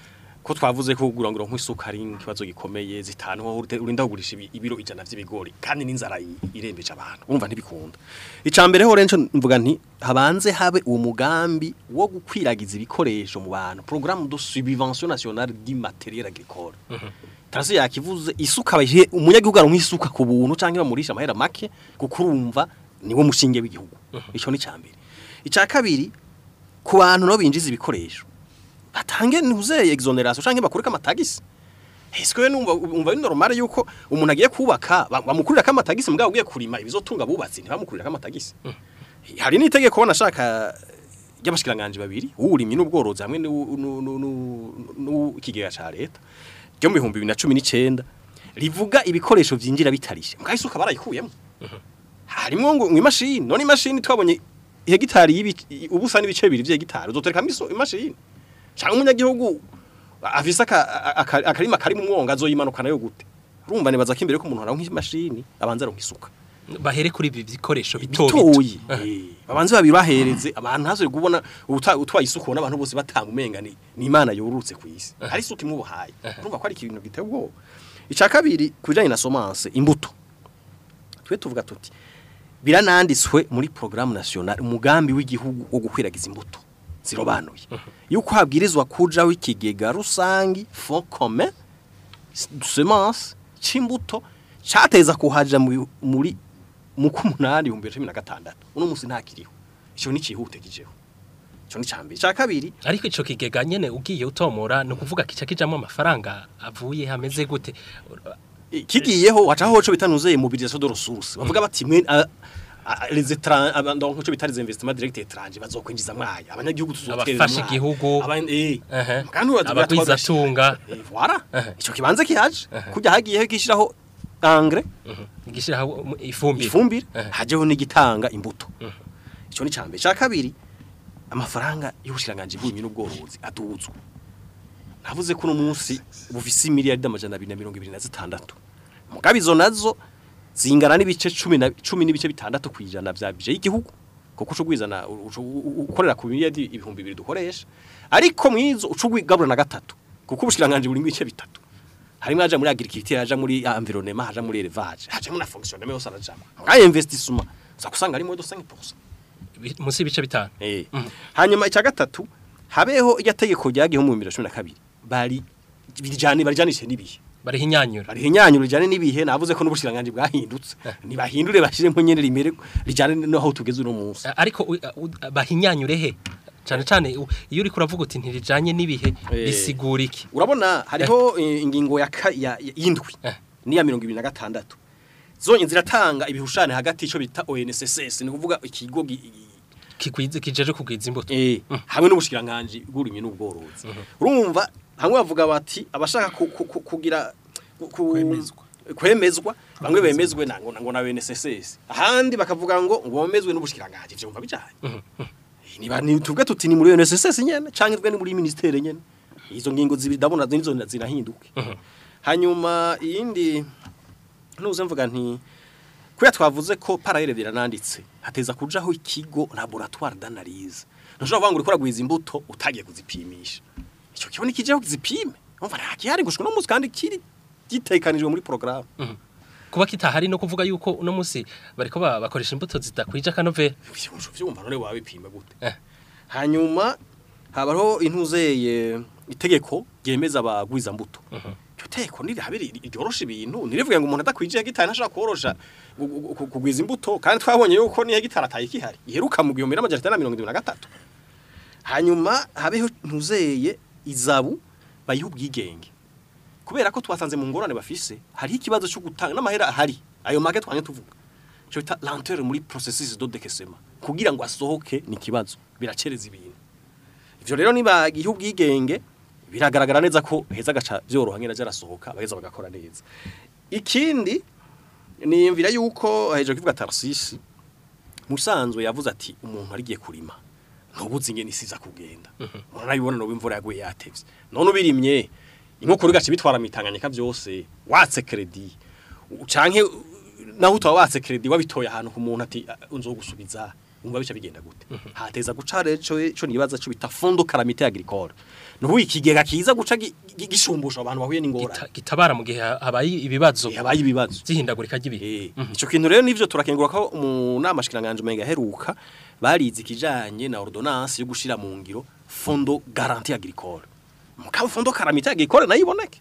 ko twavuze ko kugura ngo nk'isuka ari ikibazo gikomeye zitanu aho urite- urinda kugurisha ibi- ibiro ijana vy'ibigori kandi n'inzara i- irembeje abantu urumva ntibikunda icambere ho renco mvuga nti habanze habe uwo mugambi wo gukwiragiza ibikoresho mu bantu programme de subvention nationale du matériel agricole Tarasi yakivuze isuka baje umunyagihugu aronka isuka ku buntu canke bamurisha amahera make kuko urumva niwo mushinge w'igihugu ico ni cambere ica kabiri ku bantu no binjiza ibikoresho batange ntuzeye exoneration canke bakureka amatagisi Eske numva umva ari normal yuko umuntu agiye kubaka ba- bamukurira amatagisi mugabo ugiye kurima ibizotunga bubatsi ntibamukurira amatagisi hari n'itegeko banashaka ry'abashikiranganje babiri uwurimye n'ubworozi hamwe n'ikigega ca leta ryo mu bihumbi bibiri na cumi n'icenda rivuga ibikoresho vyinjira bitarishe mbwa isuka barayikuyemo harimwo ngo ngo imashini none imashini twabonye hegitari y'ibi- ubusa n'ibice bibiri vy'hegitari uzoterekamo iso- imashini canke umunyagihugu afise aka- aka- akarima kari mu mwonga azoyimanukana yo gute urumva nibaza ko imbere ko umuntu aronka imashini abanza aronka isuka bahere kuri ibi bikoresho bito bito bitoyi Eh, babanze babibahereze abantu hazo kubona uta- utwaye isuku ubona abantu bose batanga umenga ni ni imana yorurutse ku isi hari isuku imubuhaye urumva ko ari ikintu giteye ubwoba icya kabiri ku bijyanye na somance imbuto twe tuvuga tuti birananditswe muri programme nationale umugambi w'igihugu wo gukwiragiza imbuto zirobanuye yuko habwirizwa kujaho ikigega rusangi fond commun de semence c'imbuto cateza kuhaja mu- muri mu kumunani 2016 uno musi ntakiriho ico ni cihute kijeho ico ni cambi ca kabiri ariko ico kigega nyene ugiye utomora no kuvuga kica kijamwe amafaranga avuye hameze gute eh, kigiyeho wacaho co bitanuzeye mobilisation de ressources bavuga bati mwe a- a- les étrangers abandon cyo bitari investissement direct étranger bazokwinjiza mwaye abanyagihugu tuzotwerera Abafasha igihugu. Aban- eh Ehe. kandi uraza Abagwiza tunga. Eh, voilà Ehe. ico kibanza kihaje kujya hagiyeho gishiraho engrais igishiraho ifumbire ifumbire Ehe. hajeho n'igitanga imbuto ico ni cambe ca kabiri amafaranga y'ubushiranganje bw'uburimyi n'ubworozi aduzwa navuze ko uno munsi bufise miliyari amajana abiri na mirongo ibiri na zitandatu mugabe izo nazo zingana n'ibice cumi na cumi n'ibice bitandatu kwijana vya bije y'igihugu kuko uco gwizana uco u- ukorera ku miliyari ibihumbi bibiri dukoresha ariko mwizo uco gwigabura na gatatu kuko ubushiranganje buri mu bice bitatu harimo aja muri agriculture aja muri environnement aja muri élevage aja muri fonctionnement yose arajamo nka investissement zakusanga ari mo 5% Bi- munsi y'ibice bitanu eh hanyuma icya gatatu habeho irya tegeko ryagiye mu 2012 bari bijane barijanishe nibihe bariho inyanyura bari hinyanyuro rijane nibihe navuze ko n'ubushiranganje bwahindutse nibahindure bashiremo nyene rimere rijane no aho tugeze uno munsi ariko u- u- bahinyanyure he cyane cyane u- iyo uri kuravuga uti ntirijanye n'ibihe Eh. bisigura iki urabona hariho eh, ingingo ya ka- ya ya- y'indwi Eh. niya 2026 zonye ziratanga ibihushane hagati ico bita ONSS ni kuvuga ikigo gi- kigwize kijeje kugwiza imbuto eh hamwe n'ubushikiranganje bw'urimye n'ubworozi urumva hamwe bavuga bati abashaka ku- ku- ku- kugira ku- ku- Kwemezwa. kwemezwa bamwe bemezwe nango nango na BNSS ahandi bakavuga ngo ngo bemezwe n'ubushikiranganje ivyo mva bijanye niba ni tuvuge tuti ni muri BNSS nyene canke twe ni muri ministere nyene izo ngingo zibiri ndabona nizo zinahinduke hanyuma iyindi nuze mvuga nti kuya twavuze ko parallele birananditse hateza kujaho ikigo laboratoire d'analyse ntushobora kuvuga ngo uriko uragwiza imbuto utagiye kuzipimisha icyo kigo nikijeho kizipime umva nta gihari gushika no munsi kandi kiri gitekanijwe muri programme kuba kitahari no kuvuga yuko uno munsi bariko ba- bakoresha imbuto zidakwije akanovera vyumva none wabipima gute Eh. hanyuma habaho intuzeye itegeko ryemeza abagwiza mbuto iryo teko nirihabiri ryorosha ibintu nirivuga ngo umuntu adakwije hegitari ntashobora korosha gu- gu- gu- kugwiza imbuto kandi twabonye yuko ni hegitari ataye ikihari iheruka mu gihumbi n'amajana atanu na mirongo irindwi na gatatu hanyuma habeho ntuzeye izabu bayiha ubwigenge kubera ko twasanze mu ngorane bafise hariho ikibazo cyo gutanga n'amahera ahari ayo make twanye tuvuga cyo bita lenteur muri processus de décaissement kugira ngo asohoke ni kibazo biracereza ibintu ivyo rero niba gihe ubwigenge biragaragara neza ko heza gaca byoroha ngena jarasohoka bageza bagakora neza ikindi niyumvira yuko heje kuvuga Tarsisi musanzwe yavuze ati umuntu arigiye kurima ntubuzi ingene isiza kugenda murabibona no imvura yaguye yatevye none ubirimye inkoko rigace bitwara mitanganyika byose watse credit u- canke u- naho utwa watse credit wabitoye ahantu ku muntu ati "Ah, unzogusubiza umva bica bigenda gute hateza guca rero ico nibaza cyo bita fondo calamité agricole nuhu ikigega kiza guca gi- gi- gishumbusha abantu bahuye n'ingorane Gita- gitabara mu gihe ha- habaye ibibazo yabaye ibibazo zihindagurika ry'ibihe Eh, ico kintu rero nivyo turakengura ko mu nama shikiranganje umenga heruka barize ikijanye na ordonnance yo gushira mu ngiro fondo garantie agricole mukaba fondo calamité agricole nayo iboneke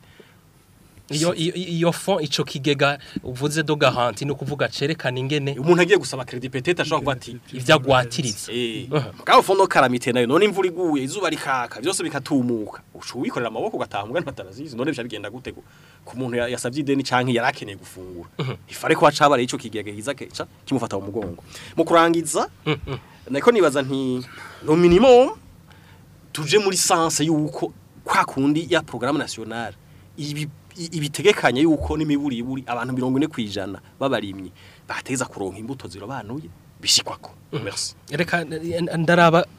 iyo iyo- iyo fond ico kigega uvuze do garanti no kuvuga cerekana ingene umuntu agiye gusaba credit peut-être ashobora kuba ati ivyagwatiriza eh mukaba fondo calamité nayo none imvura iguye izuba rikaka byose bikatumuka ucu wikorera amaboko ugataha mugana batarazizi none bica bigenda gute ku- ku muntu ya- yasavye ideni canke yarakeneye gufungura ifare ko hacabare ico kigega kiza keca kimufata mu mugongo mu kurangiza nako nibaza nti no minimum tuje muri sanse yuko kwa kundi ya programme nationale ibi i- ibitegekanye yuko n'imiburi iburi abantu 40 kwijana babarimye bateza kuronka imbuto zirobanuye bishikwako merci reka eh, ndaraba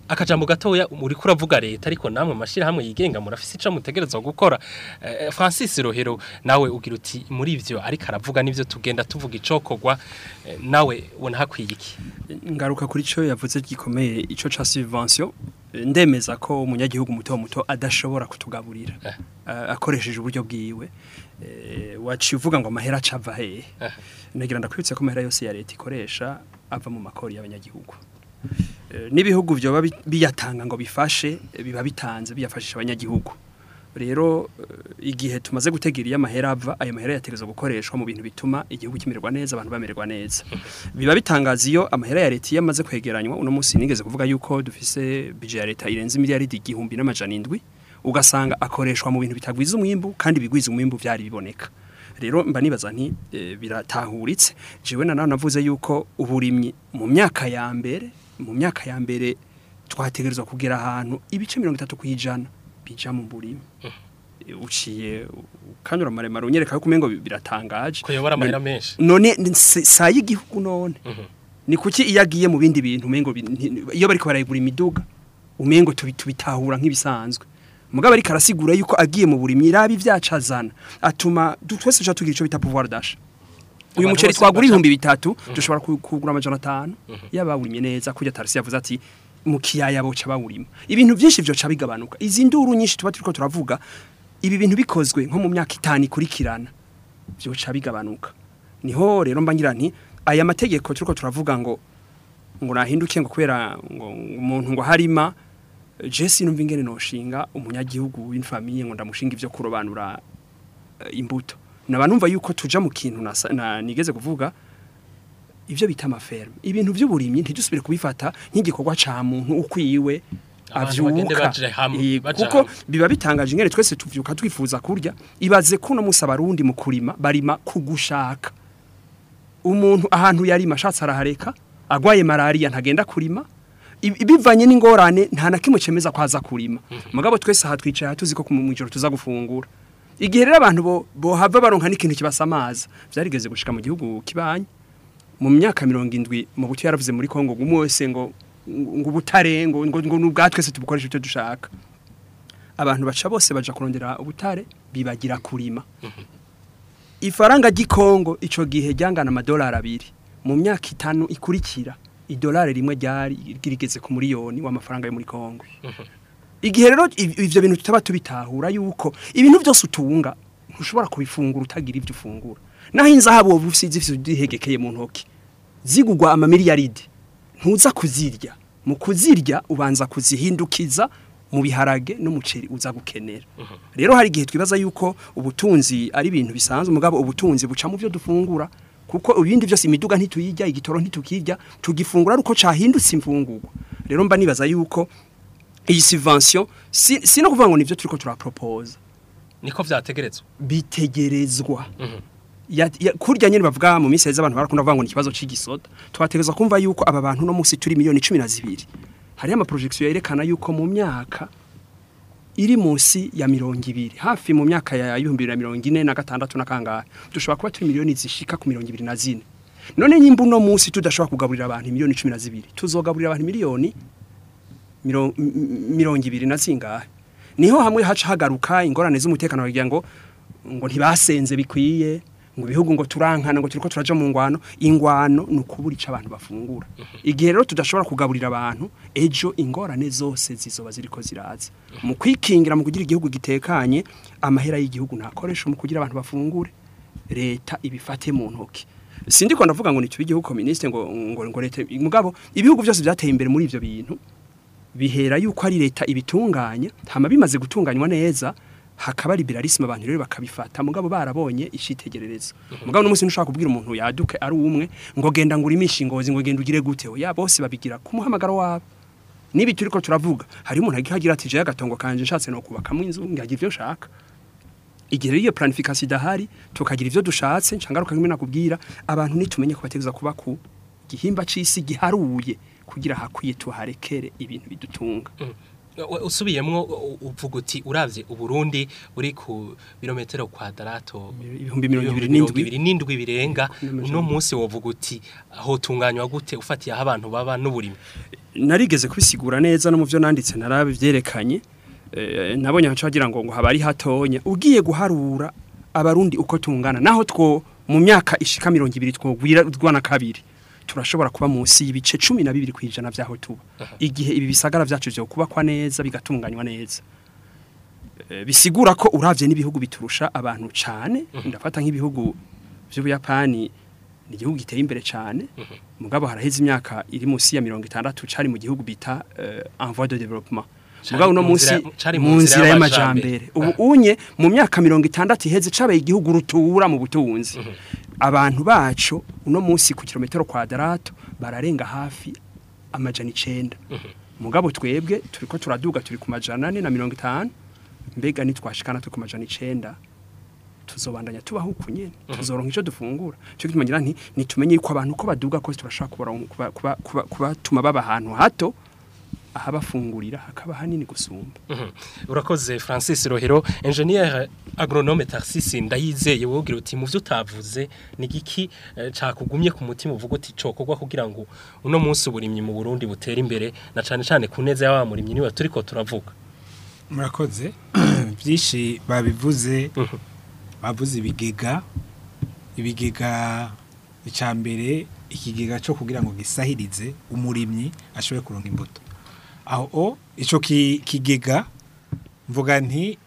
akajambo gatoya muri kuravuga leta ariko namwe mashira hamwe yigenga murafise ico mutegerezwa gukora Eh, Francis Rohero nawe ugira uti muri ivyo ariko aravuga nivyo tugenda tuvuga icokogwa eh, nawe ubona hakwiye iki ngaruka kuri cyo yavuze gikomeye ico ca subvention eh, ndemeza ko umunyagihugu muto muto adashobora kutugaburira Eh. eh, akoresheje uburyo bwiwe eh, waciye uvuga ngo amahera acava hehe Eh. nagira ndakwibutse ko amahera yose ya leta ikoresha ava mu makori y'abanyagihugu Eh, n'ibihugu byoba bi- biyatanga ngo bifashe eh, biba bitanze biyafashisha abanyagihugu rero eh, igihe tumaze gutegera iyo amahera ava ayo mahera yategerezwa gukoreshwa mu bintu bituma igihugu kimererwa neza abantu bamererwa neza biba bitangaza iyo amahera ya leta iyo amaze kwegeranywa uno munsi nigeze kuvuga yuko dufise budget ya leta irenze miliyaridi igihumbi n'amajana indwi ugasanga akoreshwa mu bintu bitagwiza umwimbu kandi bigwiza umwimbu byari biboneka rero mba nibaza nti e, biratahuritse jewe na nawe navuze yuko uburimyi mu myaka ya mbere mu myaka ya mbere twategerezwa kugera ahantu ibice mirongo itatu kwijana bija mu burimi E, uciye ukanyura maremare unyereka yuko umengo bi- biratangaje ko yobora amahera menshi none si- saa y'igihugu none ni kuki iyo agiye mu bindi bintu umengo bi- nti- iyo bariko barayigura imiduga umengo tubi- tubitahura nk'ibisanzwe mugabo ariko arasigura yuko agiye mu burimyi irabi vyacazana atuma du- twese tuja tugira ico bita pouvoir d'achat uyu Abantu muceri bose twagura baca- ibihumbi bitatu dushobora ku- kugura amajana atanu yaba bawurimye neza kurya tarisi yavuze ati mu kiyaya boca bawurima ibintu byinshi vyoca bigabanuka izi nduru nyinshi tuba turiko turavuga ibi bintu bikozwe nko mu myaka itanu ikurikirana byoca bigabanuka niho rero mba ngira nti aya mategeko turiko turavuga ngo ngo nahinduke ngo kubera ngo umuntu ngo harima je sinumva ingene noshinga umunyagihugu w'infamiye ngo ndamushinga ivyo kurobanura eh, imbuto naba numva yuko tuja mu kintu nasa- na, nigeze kuvuga ivyo bita amaferme ibintu vy'uburimyi ntidusubire kubifata nk'igikorwa ca muntu ukwiwe Abantu bagende avyuka baje hamwe, Eh, baja kuko hamwe. biba bitangaje ingene twese tuvyuka twifuza kurya ibaze kuno musi abarundi mu kurima barima kugushaka umuntu ahantu yarima ashatse arahareka agwaye malaria ntagenda kurima Ibi- bivanye n'ingorane nta na kimwe cemeza ko aza kurima mugabo twese aha twicaye aha tuzi ko mu ijoro tuza gufungura igihe rero abantu bo bohava baronka n'ikintu kibasamaza vyarigeze gushika mu gihugu kibanye mu myaka mirongo indwi mu buto yaravuze muri Kongo ngo umwe wese ngo ngo ubutare ngo ngo ngo nubwa twese tubukoresha icyo dushaka abantu baca bose baja kurondera ubutare bibagira kurima ifaranga ry'ikongo ico gihe ryangana amadolari abiri mu myaka itanu ikurikira idolari rimwe ryari rigeze ku miliyoni w'amafaranga yo muri Kongo igihe rero iv- ivyo bintu tutaba tubitahura yuko ibintu byose utunga ntushobora kubifungura utagira ivyo ufungura naho inzahabu wowe usize ifise udihegekeye mu ntoki zigugwa amamiliyaridi ntuza kuzirya mu kuzirya ubanza kuzihindukiza mu biharage n'umuceri uza gukenera rero hari igihe twibaza yuko ubutunzi ari ibintu bisanzwe mugabo ubutunzi buca mu byo dufungura kuko ibindi byose imiduga ntituyirya igitoro ntitukirya tugifungura ari uko cahindutse imfungurwa rero mba nibaza yuko iyi subvention si, si no kuvuga ngo nivyo turiko turapropose niko vyategerezwa bitegerezwa ya, ya, kurya nyene bavuga mu minsi heza abantu barakunda kuvuga ngo ni ikibazo c'igisoda twategerezwa kumva yuko aba bantu no munsi turi miliyoni cumi na zibiri hariho amaprojection yerekana yuko mu myaka iri munsi ya mirongo ibiri hafi mu myaka ya ibihumbi bibiri na mirongo ine na gatandatu na kangahe dushobora kuba turi miliyoni zishika ku mirongo ibiri na zine none nyimba uno munsi tudashobora kugaburira abantu miliyoni cumi na zibiri tuzogaburira abantu miliyoni miro- m- m- mirongo ibiri na zingahe niho hamwe haca hagaruka ingorane z'umutekano bagira ngo ngo ntibasenze bikwiye ngo ibihugu ngo turankana ngo turiko turaja mu ngwano ingwano ni ukubura ico abantu bafungura igihe rero tudashobora kugaburira abantu ejo ingorane zose zizoba ziriko ziraza mu kwikingira mu kugira igihugu gitekanye amahera y'igihugu ntakoresha mu kugira abantu bafungure leta ibifate mu ntoki sindi ko ndavuga ngo nituba igihugu communiste ngo ngo, ngo leta mugabo ibihugu byose byateye imbere muri ivyo bintu bihera yuko ari leta ibitunganya hama bimaze gutunganywa neza hakaba liberalisme abantu rero bakabifata mugabo barabonye ishitegererezo mugabo n'umunsi ntushaka kubwira umuntu yaduke ari umwe ngo genda ngo urimishe ingozi ngo genda ugire gute oya bose babigira ku muhamagaro wabo nibi turiko turavuga hari umuntu agihagira ati je agatongo kanje nshatse no kubakamwe inzu ngagira ivyo nshaka igihe rero iyo planification idahari tukagira ivyo dushatse ncangaruka nkimwe nakubwira abantu nitumenye ko bategeza kuba ku gihimba c'isi giharuye kugira hakwiye tuharekere ibintu bidutunga U- usubiyemwo u- uvuga uti uravye uburundi uri ku birometero kwadarato ibihumbi mirongo ibiri mirongo n'indwi ibiri n'indwi birenga uno munsi wovuga uti aho tunganywa gute ufatiye aho abantu baba n'uburimi narigeze kubisigura neza no mu byo nanditse narabe byerekanye eh, nabonye haca wagira ngo ngo haba ari hatonya ugiye guharura abarundi uko tungana naho two mu myaka ishika mirongo ibiri twogwirwa na kabiri turashobora kuba munsi y'ibice cumi na bibiri kwijana vyaho tuba igihe ibi bisagara vyacu vyo kubakwa neza bigatunganywa neza Eh, bisigura ko uravye n'ibihugu biturusha abantu cane ndafata nk'ibihugu vy'ubuyapani ni igihugu giteye imbere cyane mugabo haraheze imyaka iri munsi ya mirongo itandatu cari mu gihugu bita uh, en voie de développement Cari mugabo no mu munsi nzira- cari mu mu nzira nzira y'amajambere. y'amajambere ubu unye mu myaka mirongo itandatu iheze cabaye igihugu rutura mu butunzi abantu bacu uno munsi ku kilometero kwadarato bararenga hafi amajana icenda mugabo twebwe turiko turaduga turi ku majana ane na mirongo itanu mbega nitwashikana turi ku majana icenda tuzobandanya tubaho uku nyene tuzoronka ico dufungura cyo gituma ngira nti nitumenye yuko abantu uko baduga kose turashaka kubaronka- kuba kuba kuba kubatuma baba ahantu hato ahabafungurira hakaba hanini gusumba Mhm. urakoze francis rohero engineer agronome tarsisi ndayizeye wowe ugira uti mu byo utavuze ni giki eh, cakugumye ku mutima uvuga uti cokorwa kugira ngo uno munsi uburimyi mu burundi butere imbere na cane cane ku neza y'aba murimyi niba turiko turavuga murakoze byinshi babivuze bavuze ibigega ibigega icya mbere ikigega cyo kugira ngo gisahirize umurimyi ashobore kuronka imbuto aho o icyo ki- kigega mvuga nti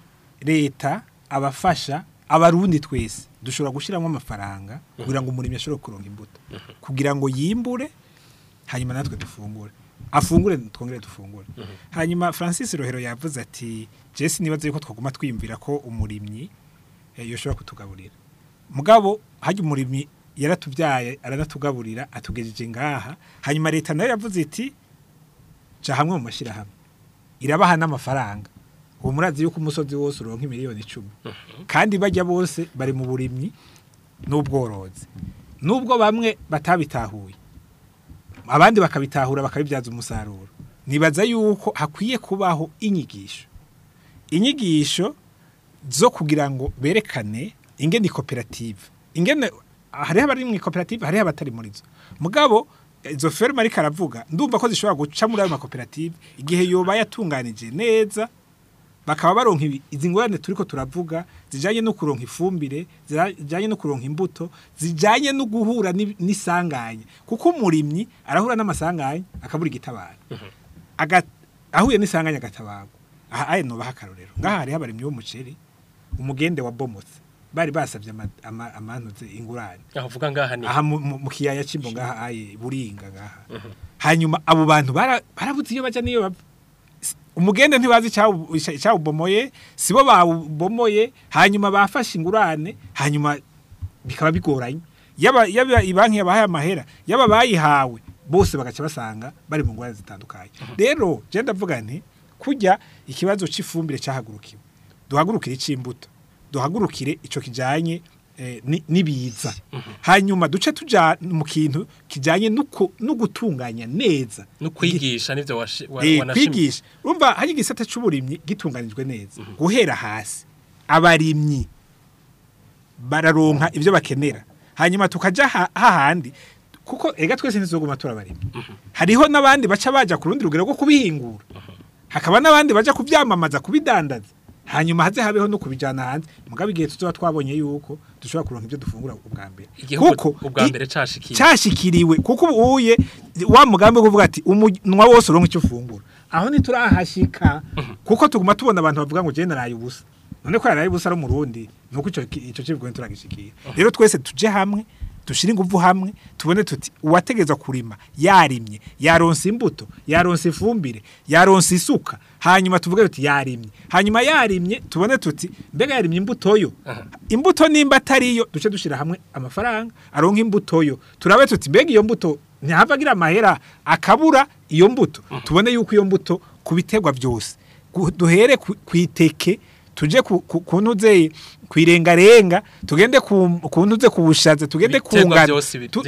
leta abafasha abarundi twese dushobora gushyiramo amafaranga kugira ngo umurimyi ashobore kuronka imbuto kugira ngo yimbure hanyuma natwe dufungure afungure twongere dufungure hanyuma francis rohero yavuze ati jesi nibaze yuko twaguma twiyumvira ko umurimyi eh, yoshobora kutugaburira mugabo hajya umurimyi yaratubyaye aranatugaburira atugejeje ngaha hanyuma leta nayo yavuze iti ja hamwe mu mashyirahamwe irabaha n'amafaranga ubu murazi yuko umusozi wose uronka miliyoni icumi kandi bajya bose bari mu burimyi n'ubworozi nubwo bamwe batabitahuye abandi bakabitahura bakabibyaza umusaruro nibaza yuko hakwiye kubaho inyigisho inyigisho zo kugira ngo berekane ingene koperative ingene hariho abari mu koperative hariho abatari muri zo mugabo izo ferme ariko aravuga ndumva ko zishobora guca muri ayo makoperative igihe yoba yatunganije neza bakaba baronka ibi- izi ngorane turiko turavuga zijanye no kuronka ifumbire zijanye no kuronka imbuto zijanye no guhura n'i- n'isanganya kuko umurimyi arahura n'amasanganya akabura igitabara Aga- ahuye n'isanganya agatabagwa aha aye nobaha akarorero ngaha hariho abarimyi b'umuceri umugende wa bomotse bari basabye ama- ama- amantuze ingurane aho uvuga ngaha ni aha mu- mu mu kiyaya cy'imbo ngaha aye buringa ngaha hanyuma abo bantu bara- barabuze iyo bajya n'iyo bava S- umugende ntibazi icyawu- icya- icyawubomoye sibo bawubomoye hanyuma bafashe ingurane hanyuma bikaba bigoranye yaba yaba ibanki yabahaye amahera yaba bayihawe bose bagaca basanga bari mu ngorane zitandukanye rero je ndavuga nti kujya ikibazo cy'ifumbire cyahagurukiwe duhagurukire icimbuto duhagurukire ico kijanye eh, ni- nibiza hanyuma duce tuja mu kintu kijanye nuko no gutunganya neza no kwigisha nivyo washi- wa- Eh, wanashimye kwigisha urumva hari igisata c'uburimyi gitunganijwe neza guhera hasi abarimyi bararonka ibyo bakenera hanyuma tukaja ha- hahandi kuko ega twese ntizoguma turabarimyi hariho n'abandi baca baja ku rundi rugero rwo kubihingura hakaba n'abandi baja kubyamamaza kubidandaza hanyuma haze habeho no kubijana hanze mugabo igihe tuzoba twabonye yuko dushobora kuronka ibyo dufungura ubwa mbere igihugu ubwa i- mbere cashikiye cyashikiriwe kuko ubu uye wa mugambi wo kuvuga ati umunwa wose uronka icyo ufungura aho ntiturahashika kuko tuguma tubona abantu bavuga ngo jene naraye ubusa none ko yaraye ubusa ari umurundi nuko ico ki- ico kivugo nturagishikira rero twese tuje hamwe dushire ingufu hamwe tubone tuti uwategeza kurima yarimye yaronse imbuto yaronse ifumbire yaronse isuka hanyuma tuvuge tuti yarimye hanyuma yarimye tubone tuti mbega yarimye imbuto yo imbuto nimba atariyo duce dushira hamwe amafaranga aronka imbuto yo turabe tuti mbega iyo mbuto ntihava agira amahera akabura iyo mbuto tubone yuko iyo mbuto ku biterwa byose Gu- duhere ku ku iteke tuje ku ku- ku ntuze kwirengarenga tugende ku ku ntuze ku bushaza tugende ku Ibiterwa ngano byose bi- Tu- tu- by'igihugu.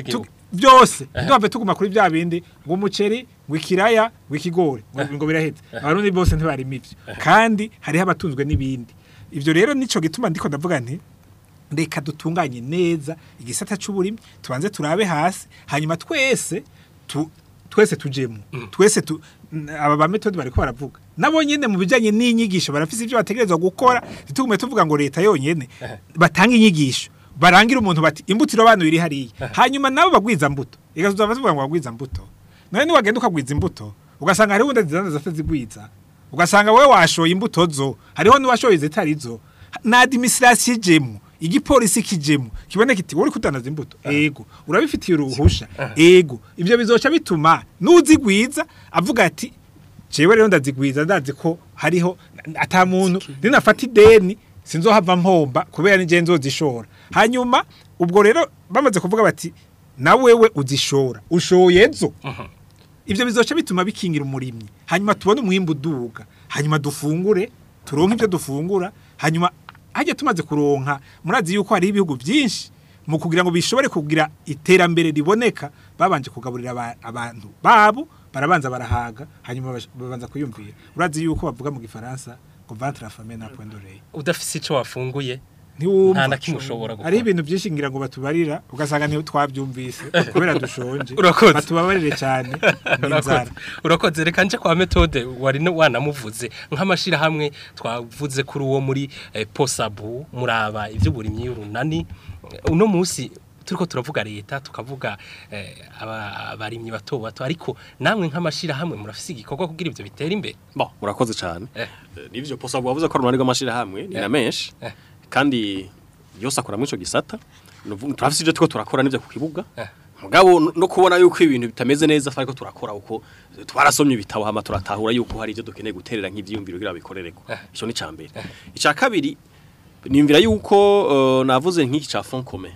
byose ntibave tuguma kuri bya bindi ngo umuceri ngo ikiraya ngo ikigori ngo ngo birahetse abarundi bose ntibarima ivyo kandi hariho abatunzwe n'ibindi ivyo rero nico gituma ndiko ndavuga nti reka dutunganye neza igisata c'uburimyi tubanze turabe hasi hanyuma twese tu, twese tujemo twese tu, n- aba ba metode bariko baravuga nabo nyene mu bijanye n'inyigisho barafise ivyo bategerezwa gukora ntitugume tuvuga ngo leta yonyene batanga inyigisho barangira umuntu bati imbutiro abantu iri hariya hanyuma nabo bagwiza mbuto igazuza bavuga ngo bagwiza mbuto none ni wagenda ukagwiza imbuto ugasanga hariho undi zizana zitazigwiza ugasanga wowe washoye imbuto zo hariho n'uwashoye zitari zo na administration ijemo igipolisi kijemo kibone kiti uri kudandaza imbuto ego urabifitiye uruhusha ego ivyo bizoca bituma nuzigwiza avuga ati jewe rero ndazigwiza ndazi ko hariho ata muntu ninafata ideni sinzohava mpomba kubera nije nzozishora hanyuma ubwo rero bamaze kuvuga bati na wewe uzishora ushoye zo ivyo bizoca bituma bikingira umurimyi hanyuma tubone umwimbu uduga hanyuma dufungure turonke ivyo dufungura hanyuma hajya tumaze kuronka murazi yuko hari ibihugu byinshi mu kugira ngo bishobore kugira iterambere riboneka babanje kugaburira aba- abantu babo barabanza barahaga hanyuma bash- babanza kuyumvira urazi yuko bavuga mu gifaransa ngo ventre la femme n'a point d'oreille udafise ico wafunguye ntiwumva Nta na kimwe ushobora gukora. hariho ibintu byinshi ngira ngo batubarira ugasanga niyo twabyumvise kubera dushonje Urakoze. batubabarire cyane n'inzara urakoze urakoze reka nje kwa metode wari no- wanamuvuze nk'amashirahamwe twavuze kuri uwo muri eh, posabu muraba ivy'uburimyi y'urunani uno munsi turiko turavuga leta tukavuga eh, aba- abarimyi bato bato ariko namwe nk'amashirahamwe murafise igikorwa kugira ivyo bitera imbere Bon, murakoze cyane. Eh. Eh, Nivyo posa bwavuze ko runani rw'amashira hamwe ni Eh. na menshi. Eh. Kandi yose akora muri ico gisata. Nuvuga turafise ivyo tuko turakora nivyo ku kibuga. Eh. Mugabo no- no kubona yuko ibintu bitameze neza ariko turakora uko twarasomye ibitabo hama turatahura yuko hari ivyo dukeneye guterera nk'ivyiyumviro kugira bikorereko. Eh. Ico ni cambere. Ica kabiri nimvira yuko eh, navuze nk'iki ca fond commun.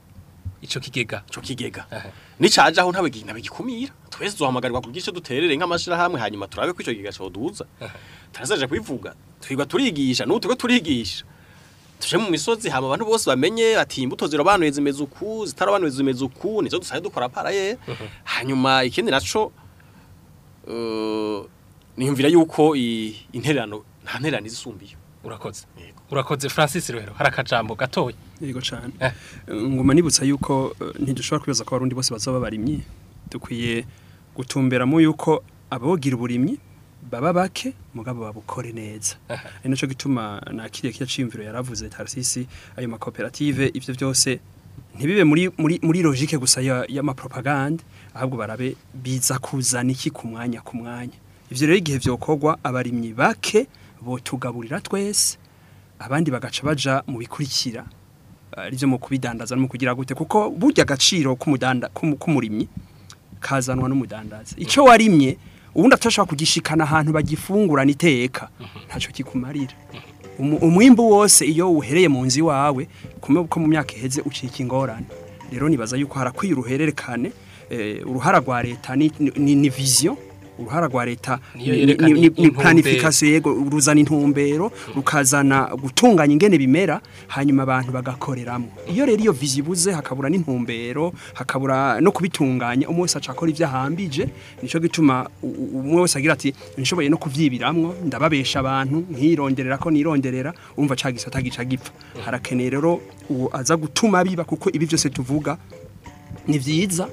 ico kigega Ico kigega. Eh. Nicaje aho ntawe gi- nabigikumira. Twese duhamagarirwa kugira ico duterere nk'amashira hamwe hanyuma turabe ko ico kigega coduza. tarazaje kubivuga twigwa turigisha n'ubu turiko turigisha tuje mu misozi hama abantu bose bamenye ati imbuto zirobanuye zimeze uku zitarabanuye zimeze uku nizo dusaye dukora paraye hanyuma ikindi naco uh, niyumvira yuko i- intererano nta ntererano izisumbiye urakoze Yego. urakoze Francis rero hari akajambo gatoya yego cyane Eh. nguma nibutsa yuko eh, ntidushobora kwibaza ko abarundi bose bazaba barimyi dukwiye gutumberamo yuko abogira uburimyi baba bake mugabo babukore neza ari naco gituma nakiriye kiya cimviro yaravuze Tarsisi ayo makoperative ivyo byose ntibibe muri muri muri logique gusa ya y'amapropagande ahubwo barabe biza kuzana iki ku mwanya ku mwanya ivyo rero igihe vyokorwa abarimyi bake botugaburira twese abandi bagaca baja mu bikurikira arivyo mu kubidandaza no mu kugira gute kuko burya agaciro k'umudanda k'umu- k'umurimyi kazanwa n'umudandaza ico warimye ubundi atashobora kugishikana ahantu bagifungurana iteka ntaco kikumarira Umu- umwimbu wose iyo uhereye mu nzi wawe kumwe ko mu myaka iheze ucika ingorane rero nibaza yuko harakwiye uruhererekane eh, uruhara rwa leta ni, ni, ni vision uruhara rwa leta Niyo ni- yerekana ni- ni- ni intumbero. planification yego ruzana intumbero rukazana gutunganya ingene bimera hanyuma abantu bagakoreramo iyo rero iyo vision ibuze hakabura n'intumbero hakabura no kubitunganya umwe wese acakora ivyo ahambije nico gituma u- u- umwe wese agira ati nshoboye no kuvyibiramwo ndababesha abantu nkironderera ko nironderera umva ca gisata gica gipfa harakeneye rero uwo aza gutuma biba kuko ibi byose tuvuga ni vyiza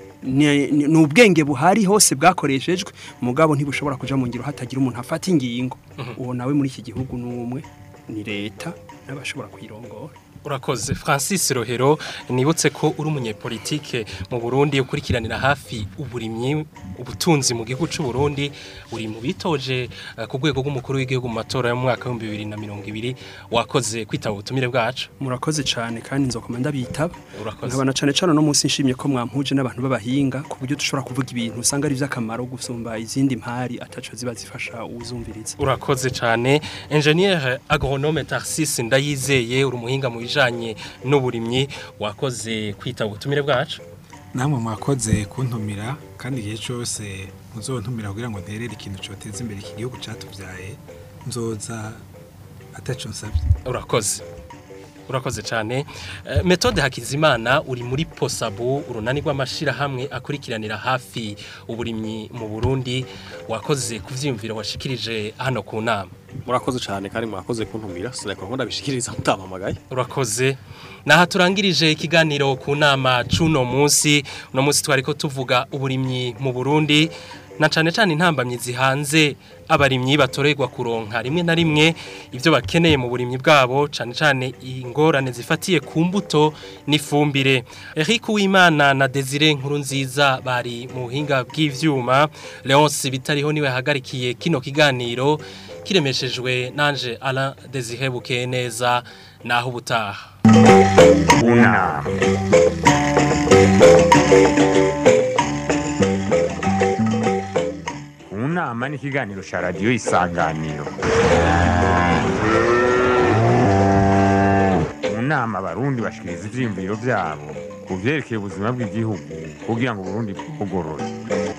ni ni- ni ubwenge buhari hose bwakoreshejwe mugabo ntibushobora kuja mu ngiro hatagira umuntu afata ingingo uwo nawe muri iki gihugu n'umwe ni leta n'abashobora kuyirongora urakoze Francis Rohero nibutse ko uri umunyepolitike mu Burundi ukurikiranira hafi uburimyi ubutunzi mu gihugu cy'u Burundi uri mu bitoje eh, ku rwego rw'umukuru w'igihugu mu matora yo mu mwaka wa 2020 wakoze kwitaba ubutumire bwacu murakoze cyane kandi nzokoma ndabitaba urakoze nkabana cyane cyane no munsi nshimye ko mwampuje n'abantu b'abahinga ku buryo dushobora kuvuga ibintu usanga ari iby'akamaro gusumba izindi mpari ataco ziba zifasha uwuzumviriza urakoze cyane engineer agronome Tarsis ndayizeye uri umuhinga mu bijanye n'uburimyi wakoze kwitaba ubutumire bwacu namwe mwakoze kuntumira kandi igihe cyose muzontumira kugira ngo nterere ikintu cyoteza imbere iki gihugu cyatubyaye nzoza ataco nsabye urakoze urakoze cyane Eh, metode hakizimana uri muri posabu urunani rw'amashyirahamwe akurikiranira hafi uburimyi mu burundi wakoze ku byiyumviro washikirije hano ku nama murakoze cyane kandi mwakoze kuntumira sinakora ngo ndabishikiriza mutampamagaye urakoze naha turangirije ikiganiro ku nama c'uno munsi uno munsi twari ko tuvuga uburimyi mu burundi na cane cane intambamyi zihanze abarimyi batorerwa kuronka rimwe na rimwe ivyo bakeneye mu burimyi bwabo cane cane ingorane zifatiye ku mbuto n'ifumbire Eric Uwimana na Desire nkuru nziza bari mu buhinga bw'ivyuma Leonce bitariho niwe hagarikiye kino kiganiro kiremeshejwe nanje Alain Desire bukeye neza naho ubutaha unama unama ni ikiganiro cya radiyo isanganiro mu nama abarundi bashikiriza ivyiyumviro vyabo ku vyerekeye ubuzima bw'igihugu kugira ngo uburundi bugorore